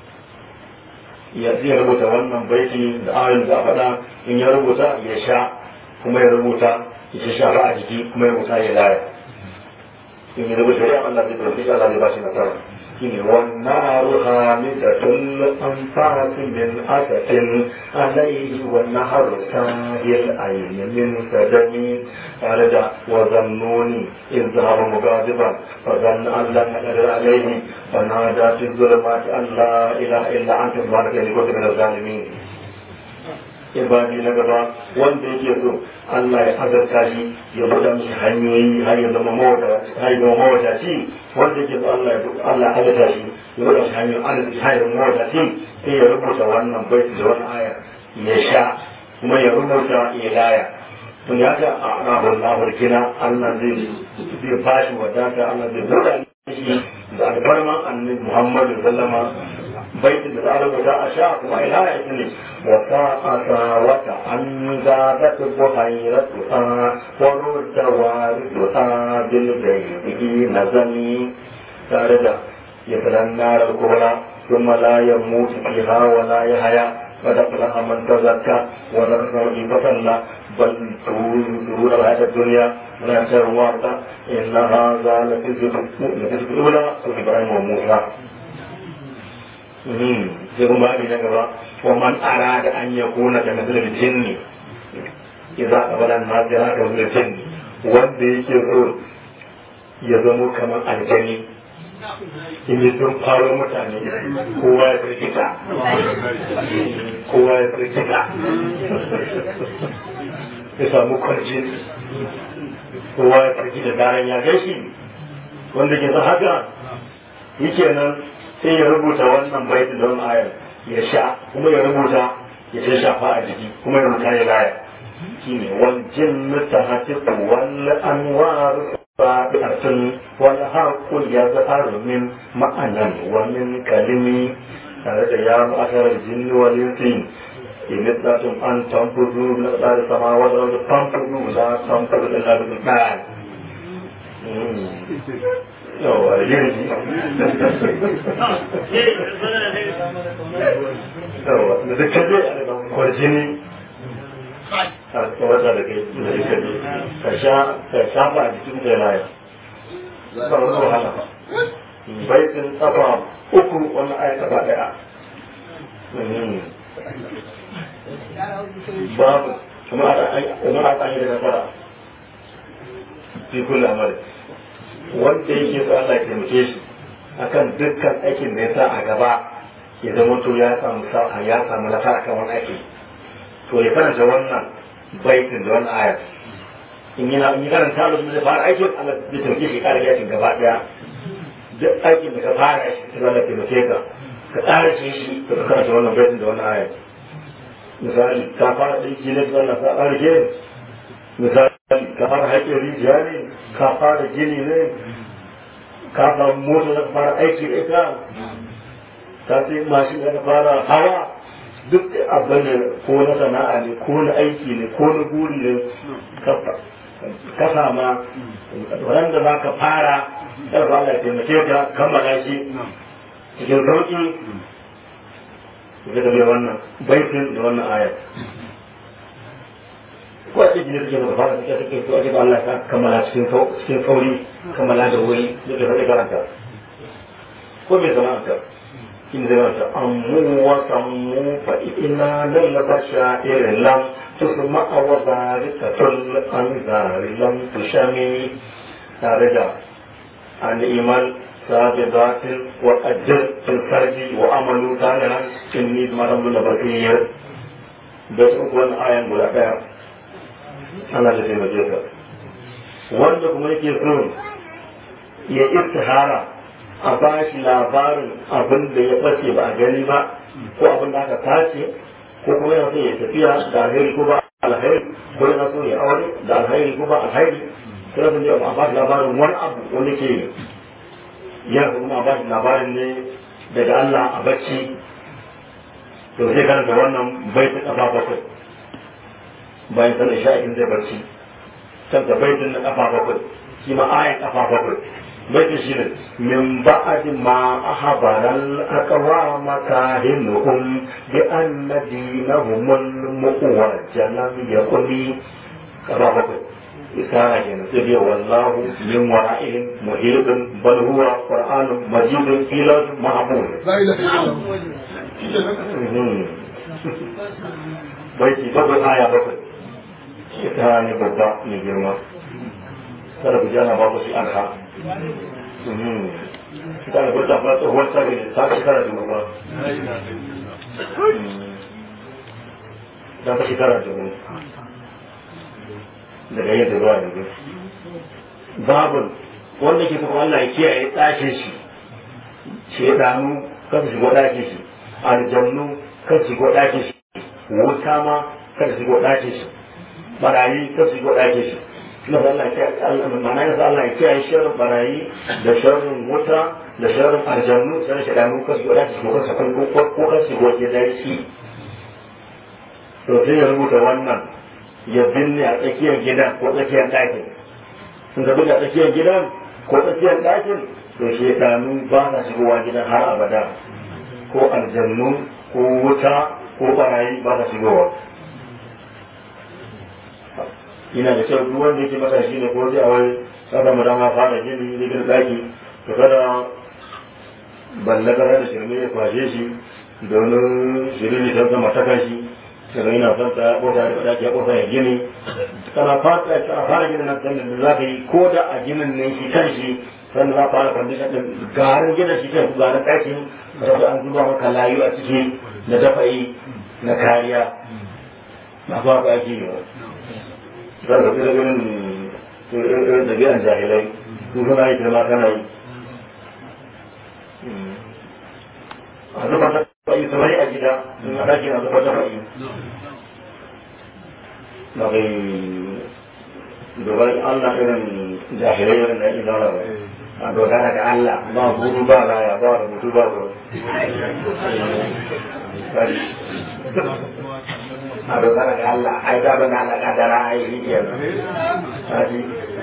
ya zai rubuta wannan baiti da ayoyin da faɗa in ya rubuta ya sha kuma ya rubuta ya shafa a jiki kuma ya rubuta ya laya in ya rubuta shari'a Allah zai rubuta Allah zai bashi nasara والنار خامدة الأنفاس من أسف عليه والنهر ساهي العين من سدم فرجع وظنوني إذ ذهب مغاضبا فظن أن لن نقدر عليه فنادى في الظلمات أن لا إله إلا أنت سبحانك إني كنت من الظالمين ibadi na gaba wanda yake so Allah ya azarta shi ya buɗa mishi hanyoyi har ya zama mawadaci wanda yake so Allah ya Allah ya azarta shi ya buɗa mishi hanyoyin arziki har ya zama mawadaci sai ya rubuta wannan baiti da wannan aya ya sha kuma ya rubuta ya laya tun ya ga a rabon labar gina Allah zai zai bashi wadata Allah zai buɗa shi da albarman annabi Muhammadu sallama baitin da za a rubuta a sha kuma ila ya ne wa sa'ata wata an zaɓa buhairatuha wa rudda warituha bil gaibi nazami tare da ya filan narar kubra ثم لا يموت فيها ولا يحيا قد أفلح من تزكى وذكر فصلى بل تؤثرون الحياة الدنيا ولا تروات إن هذا لفي الزبر الأولى سورة إبراهيم وموسى sai kuma abin na gaba wa man arada an ya kuna da nasarar jinni idza qabala an-nas ya ka da jinni wanda yake so ya zamo kamar aljani in yi sun faro mutane kowa ya firgita kowa ya firgita ya samu kwarjin kowa ya firgita daren ya gaishe wanda ke sa haka yake nan sai ya rubuta wannan baiti don ayar ya sha kuma ya rubuta ya sai shafa a jiki kuma ya rubuta ya laya shine wal jinnu tahatiqu wal anwar sabi'atun wal haqqu yazharu min ma'anan wa min kalimi tare da ya ma'ashar jinni wal insi in istatun an tanfudu min qadar samawati wal ardi tanfudu la tanfudu illa bi qadar yawa yanzu yawa da duk kaje a kwarjini a wata da kai da duk kaje ka sha ka shafa a jikin da laya ba wani wahala ba baitin tsafa uku wani aya tsafa daya babu kuma a tsaye da nasara fi kullum amari wanda yake so Allah ya taimake shi akan dukkan aikin da ya sa a gaba ya zama to ya samu sa'a ya samu nasara kan wani aiki to ya karanta wannan baitin da wannan ayat in yana in karanta Allah da fara aikin Allah zai taimake shi kare aikin gaba daya duk aikin da ka fara shi sai Allah ya taimake ka ka tsara shi shi ka karanta wannan baitin da wannan ayat misali ka fara aiki ne da wannan ka fara gini misali ka fara haƙin rijiya ne ka fara gini ne ka fara mota da fara aiki da ita ka sai mashin da fara hawa duk abin da ko na sana'a ne ko na aiki ne ko na guri ne ka sama wanda za ka fara ƙarfa Allah ya taimake ka kammala shi cikin sauƙi da wannan baitin da wannan ayat ko a cikin jirgin da fara suke suke to ake ba Allah ka kammala cikin cikin sauri kammala da wuri da ke faɗi karanta ko bai zama ta in zai mata ammu wa sammu fa ina lallaba sha'irin lam tusma wa barikatul anzari lam tushami tare da an iman sabidatin wa ajr fil farji wa amalu salihan inni maramul basir da su wannan ayan guda daya Allah da taimake ka wanda kuma yake so ya istihara a ba shi labarin abin da ya bace ba a gani ba ko abin da aka tace ko kuma yana so ya tafiya da alheri ko ba alheri ko yana so ya aure da alheri ko ba alheri sai da ne a ba shi labarin wani abu wanda ke yana kuma a ba shi labarin ne daga Allah a bacci to sai karanta wannan bai ta kafa bakwai bayan sanin sha'in zai barci can da baitin na kafa bakwai shi ma ayan kafa bakwai baitin shi ne min ba'adi ma ahabaran aqwa makahinuhum bi anna dinahum mu'awwajan lam yakuni kafa bakwai isara kenan sai biya wallahu min wara'ihim muhitun bal huwa qur'anun majidun ila mahmud la ilaha illallah baiti bakwai aya bakwai ita ne babba mai girma kada ku jana ba ku shi arha ita ne kwata fa tsohuwar tsari ne ta shekara da ba ta fi shekara da mu daga yin da zuwa yanzu babun wanda ke kuma Allah ya kiyaye ɗakin shi shedanu kan shigo ɗakin shi aljannu kan shigo ɗakin shi wuta ma kan shigo ɗakin shi barayi kan shigo ɗakin shi na Allah ya mana yasa Allah ya kiyaye sharrin barayi da sharrin wuta da sharrin aljannu sai shedanu kan shigo ɗakin shi ko kan sakon ko kan shigo gidan shi to sai ya rubuta wannan ya binne a tsakiyar gidan ko tsakiyar ɗakin sun zabi a tsakiyar gidan ko tsakiyar ɗakin to shedanu ba sa shigowa gidan har abada ko aljannu ko wuta ko barayi ba sa shigowa ina da kyau duk wanda yake matashi ne ko zai a wai kada mu dama fara gini ne gidan ɗaki to kada ballagara da shirme ya kwashe shi domin shirin ta zama ta kashi daga yana son ta kofa da ɗaki ya kofa ya gini kana fara a fara ginin nan da za ka yi ko da a ginin nan shi kan shi sannan za a fara kwandishan ɗin garin gina shi ke garin ɗakin da an zuba maka layu a ciki na dafa'i na kariya na ba ka ake yi za ka fi da irin irin da biyan jahilai su suna yi kai ma kana yi a zuba dafa'i kamar a gida in a ɗakin a zuba dafa'i na kai dogar Allah irin jahilai irin na izara ba a dogara da Allah ba hudu ba raya ba rubutu ba ba a dogara da Allah ai da bana Allah kadara ai shi ke haji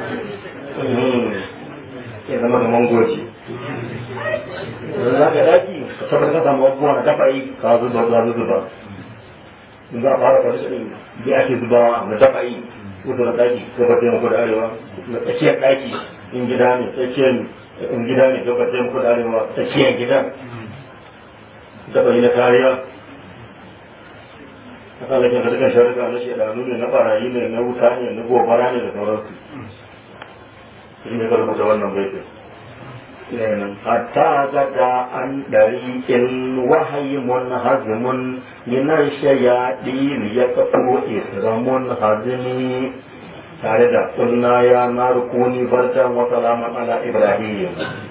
ke zama da mangoci za ka daki ka tabbatar ka samu abubuwa na dafa yi ka zuba ka zuba in za a fara kwarishin ɗin da ake zubawa na dafa yi kusa na ɗaki gaba taimako da arewa na tsakiyar ɗaki in gida ne tsakiyar in gida ne gaba taimako da arewa tsakiyar gidan dafa yi na kariya a kan lakin harkar sharika na shaidanu ne na barayi ne na wuta ne na gobara ne da sauransu shi ne ka rubuta wannan baitin حتى غدا عن طريق الوحي منهزم من الشياطين يكفو إسرام هزم tare da kunna ya na rukuni barkan wa salaman ala ibrahim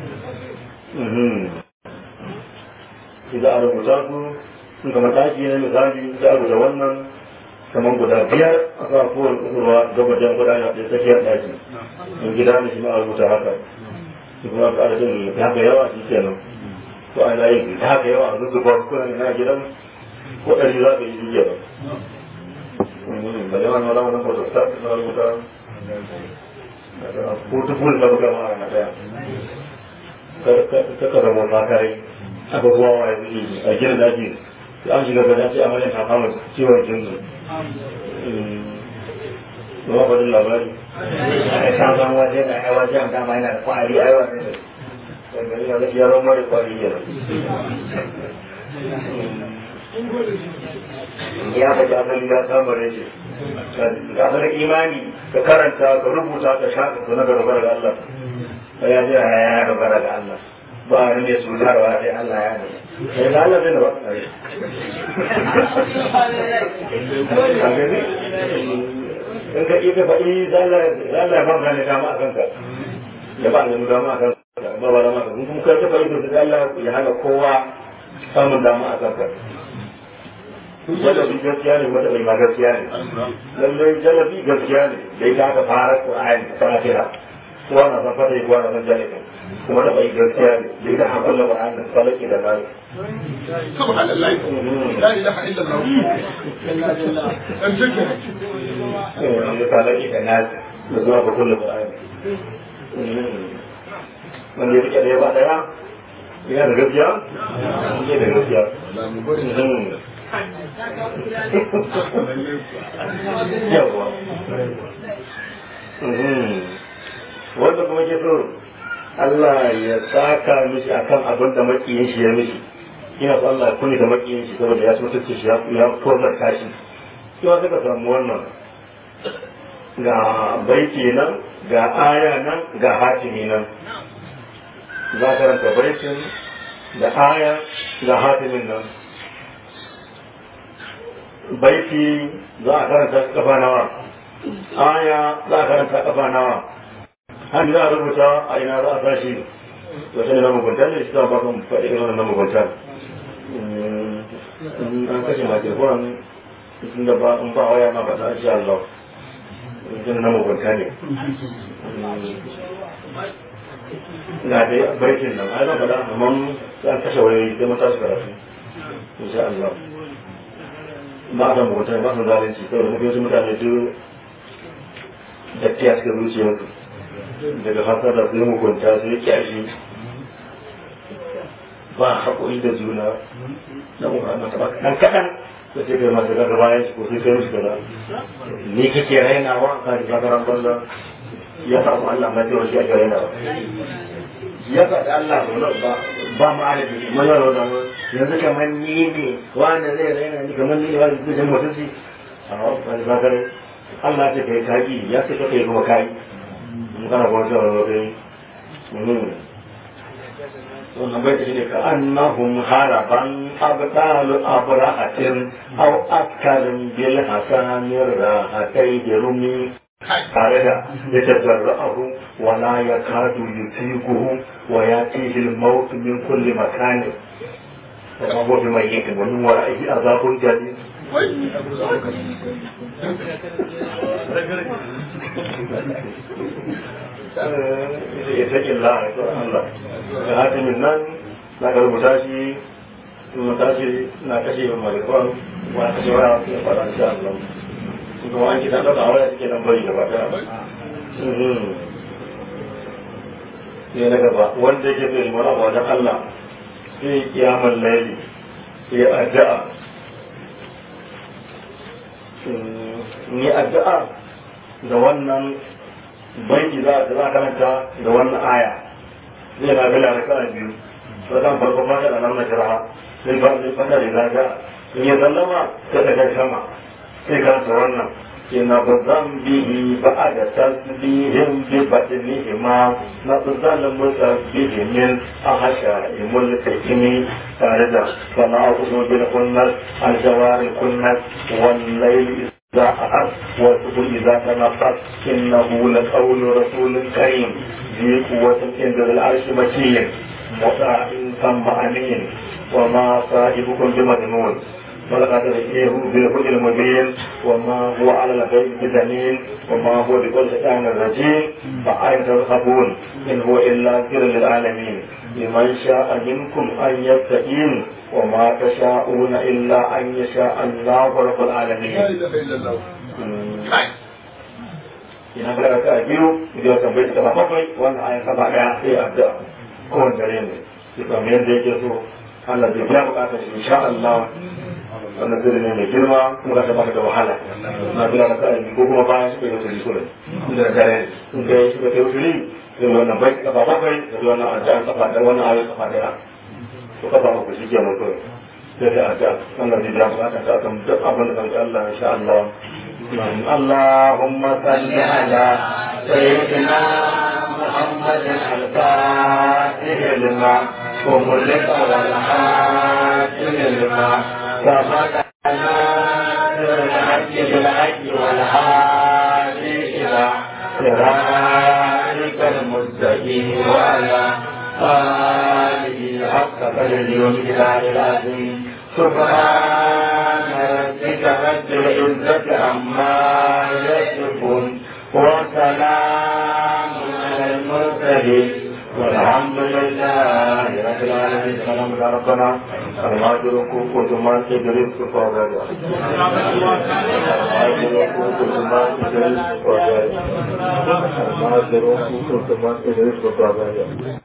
idan a rubuta su sun kama taki na misali da a rubuta wannan kamar guda biyar a sa kowane kusurwa gabajen guda ya ɗaya tsakiyar ɗaki in gida ne shi ma a rubuta haka su kuma ka adadin da haka yawa shi kenan ko ana yin da haka yawa a zuzzuba kuna na gidan ko ɗari za ka yi shi kenan ba yawan wala wani foto ta na rubuta ko ta fuli ka buga mara na ɗaya ka ka zama na kare aka zuwa wa ya zuci a gidan daji an shiga gada ce amalin ta kama ciwon jinsu ba ba labari a kan san waje da ai waje an dama yana da kwari ai wannan gari na gaskiya ran mara kwari yana ya ka ji asali ya samu reshe ka san imani ka karanta ka rubuta ka sha ka na dogara ga Allah ka ya ji ya dogara ga Allah ba a ne su tarwa sai Allah ya ne sai da Allah zai ba ka gani in ka iya faɗi zalla ya ba ne dama a kanka ya ba ne dama a kanka ba ba dama a kanka kuma ka ta faɗi da zalla ya hana kowa samun dama a kanka jalabi gaskiya ne wanda bai ma gaskiya ne lallai jalabi gaskiya ne da ita aka fara Qur'ani fatiha kowa na san fata kowa na san jalabi kuma da bai gaskiya ne da ita aka kulla Qur'ani falaki da nari subhanallah la ilaha illallah an zikr da falaki da nari da zuwa ga kulla Qur'ani wanda ya rike da ya ba daya yana da gaskiya yana da gaskiya yawa wanda kuma ke so Allah ya saka mishi akan abin da makiyin shi ya mishi ina so Allah ya kuni da makiyin shi saboda ya so tace shi ya tozar kashi shi ma suka samu wannan ga baiti nan ga aya nan ga hatimi nan za ka ranta baitin da aya ga hatimin nan baiti za a karanta kafa nawa aya za a karanta kafa nawa hannu za a rubuta a ina za a tashi wata ne na mugunta ne shi za a ba kan faɗi irin na mugunta an kashe makirkuran sun da ba in ba waya ma ba ta shi Allah irin na mugunta ne na da baitin nan ai zan faɗa amma an kashe wayoyi sai mun tashi karatu insha Allah ba a mugunta ba su zalunci saboda mafi wasu mutane duk dattiya suka zuciyarsu daga hasar da su yi mugunta su yi kyashi ba haƙuri da juna na muhammad ta baka ɗan kaɗan da sai kai masu gaga bayan shi ko sai kai musu kaza ni kake rainawa ka ji zakaran banza ya samu Allah mai cewa shi ake rainawa ya faɗi Allah ba ba mu adadi mun yaro da yanzu kamar ni ne wanda zai raina ni kamar ni ne wanda zai jama mutunci a wani bakar Allah ce kai kaki ya ce kai kuma kai mun kana kuma cewa wani kai wannan bai da ne ka annahum haraban abdalu abrahatin aw askarin bil hasanir rahatai rumi tare da ya tajarra'ahu wa la yakadu yutiquhu wa yatihi al-maut min kulli makan wa ma huwa bimayyit wa min wara'ihi azabun jadid ya ta illa a tsoron Allah da hatimin nan na garbuta shi na tashi na kashe marikon wa kashe waya ya fara insha Allah kuma an kita ɗauka waya suke nan bari gaba ɗaya ne na gaba wanda yake bai mara a wajen Allah sai kiyamar laili ya addu'a ni addu'a da wannan banki za a za karanta da wannan aya zai na bila da kana biyu to dan farko ma da nan na jira sai ba sai fada da zaga in ya sallama sai daga sama sai karanta wannan ina bazan bihi ba'ada tasbihim bi badnihi ma na bazan musabbihi min ahasha imul takimi tare da sana abu bil kunnas al jawari kunnas wal layl إذا أحد وتقول إذا تنفس إنه لقول رسول كريم ذي قوة عند ذي العرش مكين مطاع ثم أمين وما صاحبكم بمجنون ولقد رئيه بالهدى المبين وما هو على الغيب بدليل وما هو بكل شيطان رجيم فأين ترهبون إن هو إلا ذكر للعالمين لمن شاء منكم أن يستقيم وما تشاءون إلا أن يشاء الله رب العالمين لا اله الا الله ina fara ka biyu idan ka bai ta bakwai wannan ayan saba daya sai addu'a kowanne dare ne sai kamar yadda yake so Allah zai biya bukatar shi insha Allah wannan zai ne mai girma kuma ka baka da wahala na bila da kai ko kuma bayan shi kai wuturi kure inda da dare in kai shi kai wuturi sai wannan bai ta bakwai da wannan addu'a saba daya wannan ayan saba daya to ka ba ku shi kenan kawai sai da addu'a Allah zai biya bukatar ta kan duk abin da kan Allah insha Allah اللهم صل على سيدنا محمد الفاتح لما وملك والحاكم لما سبقنا بالحج بالحج والهادي إلى صراطك المستقيم وعلى آله حق قدر والكتاب العظيم سبحان ربك رب العزة عما يصفون وسلام على المرسلين والحمد لله رب العالمين سلام على ربنا الماجركم كنتما تدرس فوضى الماجركم كنتما تدرس فوضى الماجركم كنتما تدرس فوضى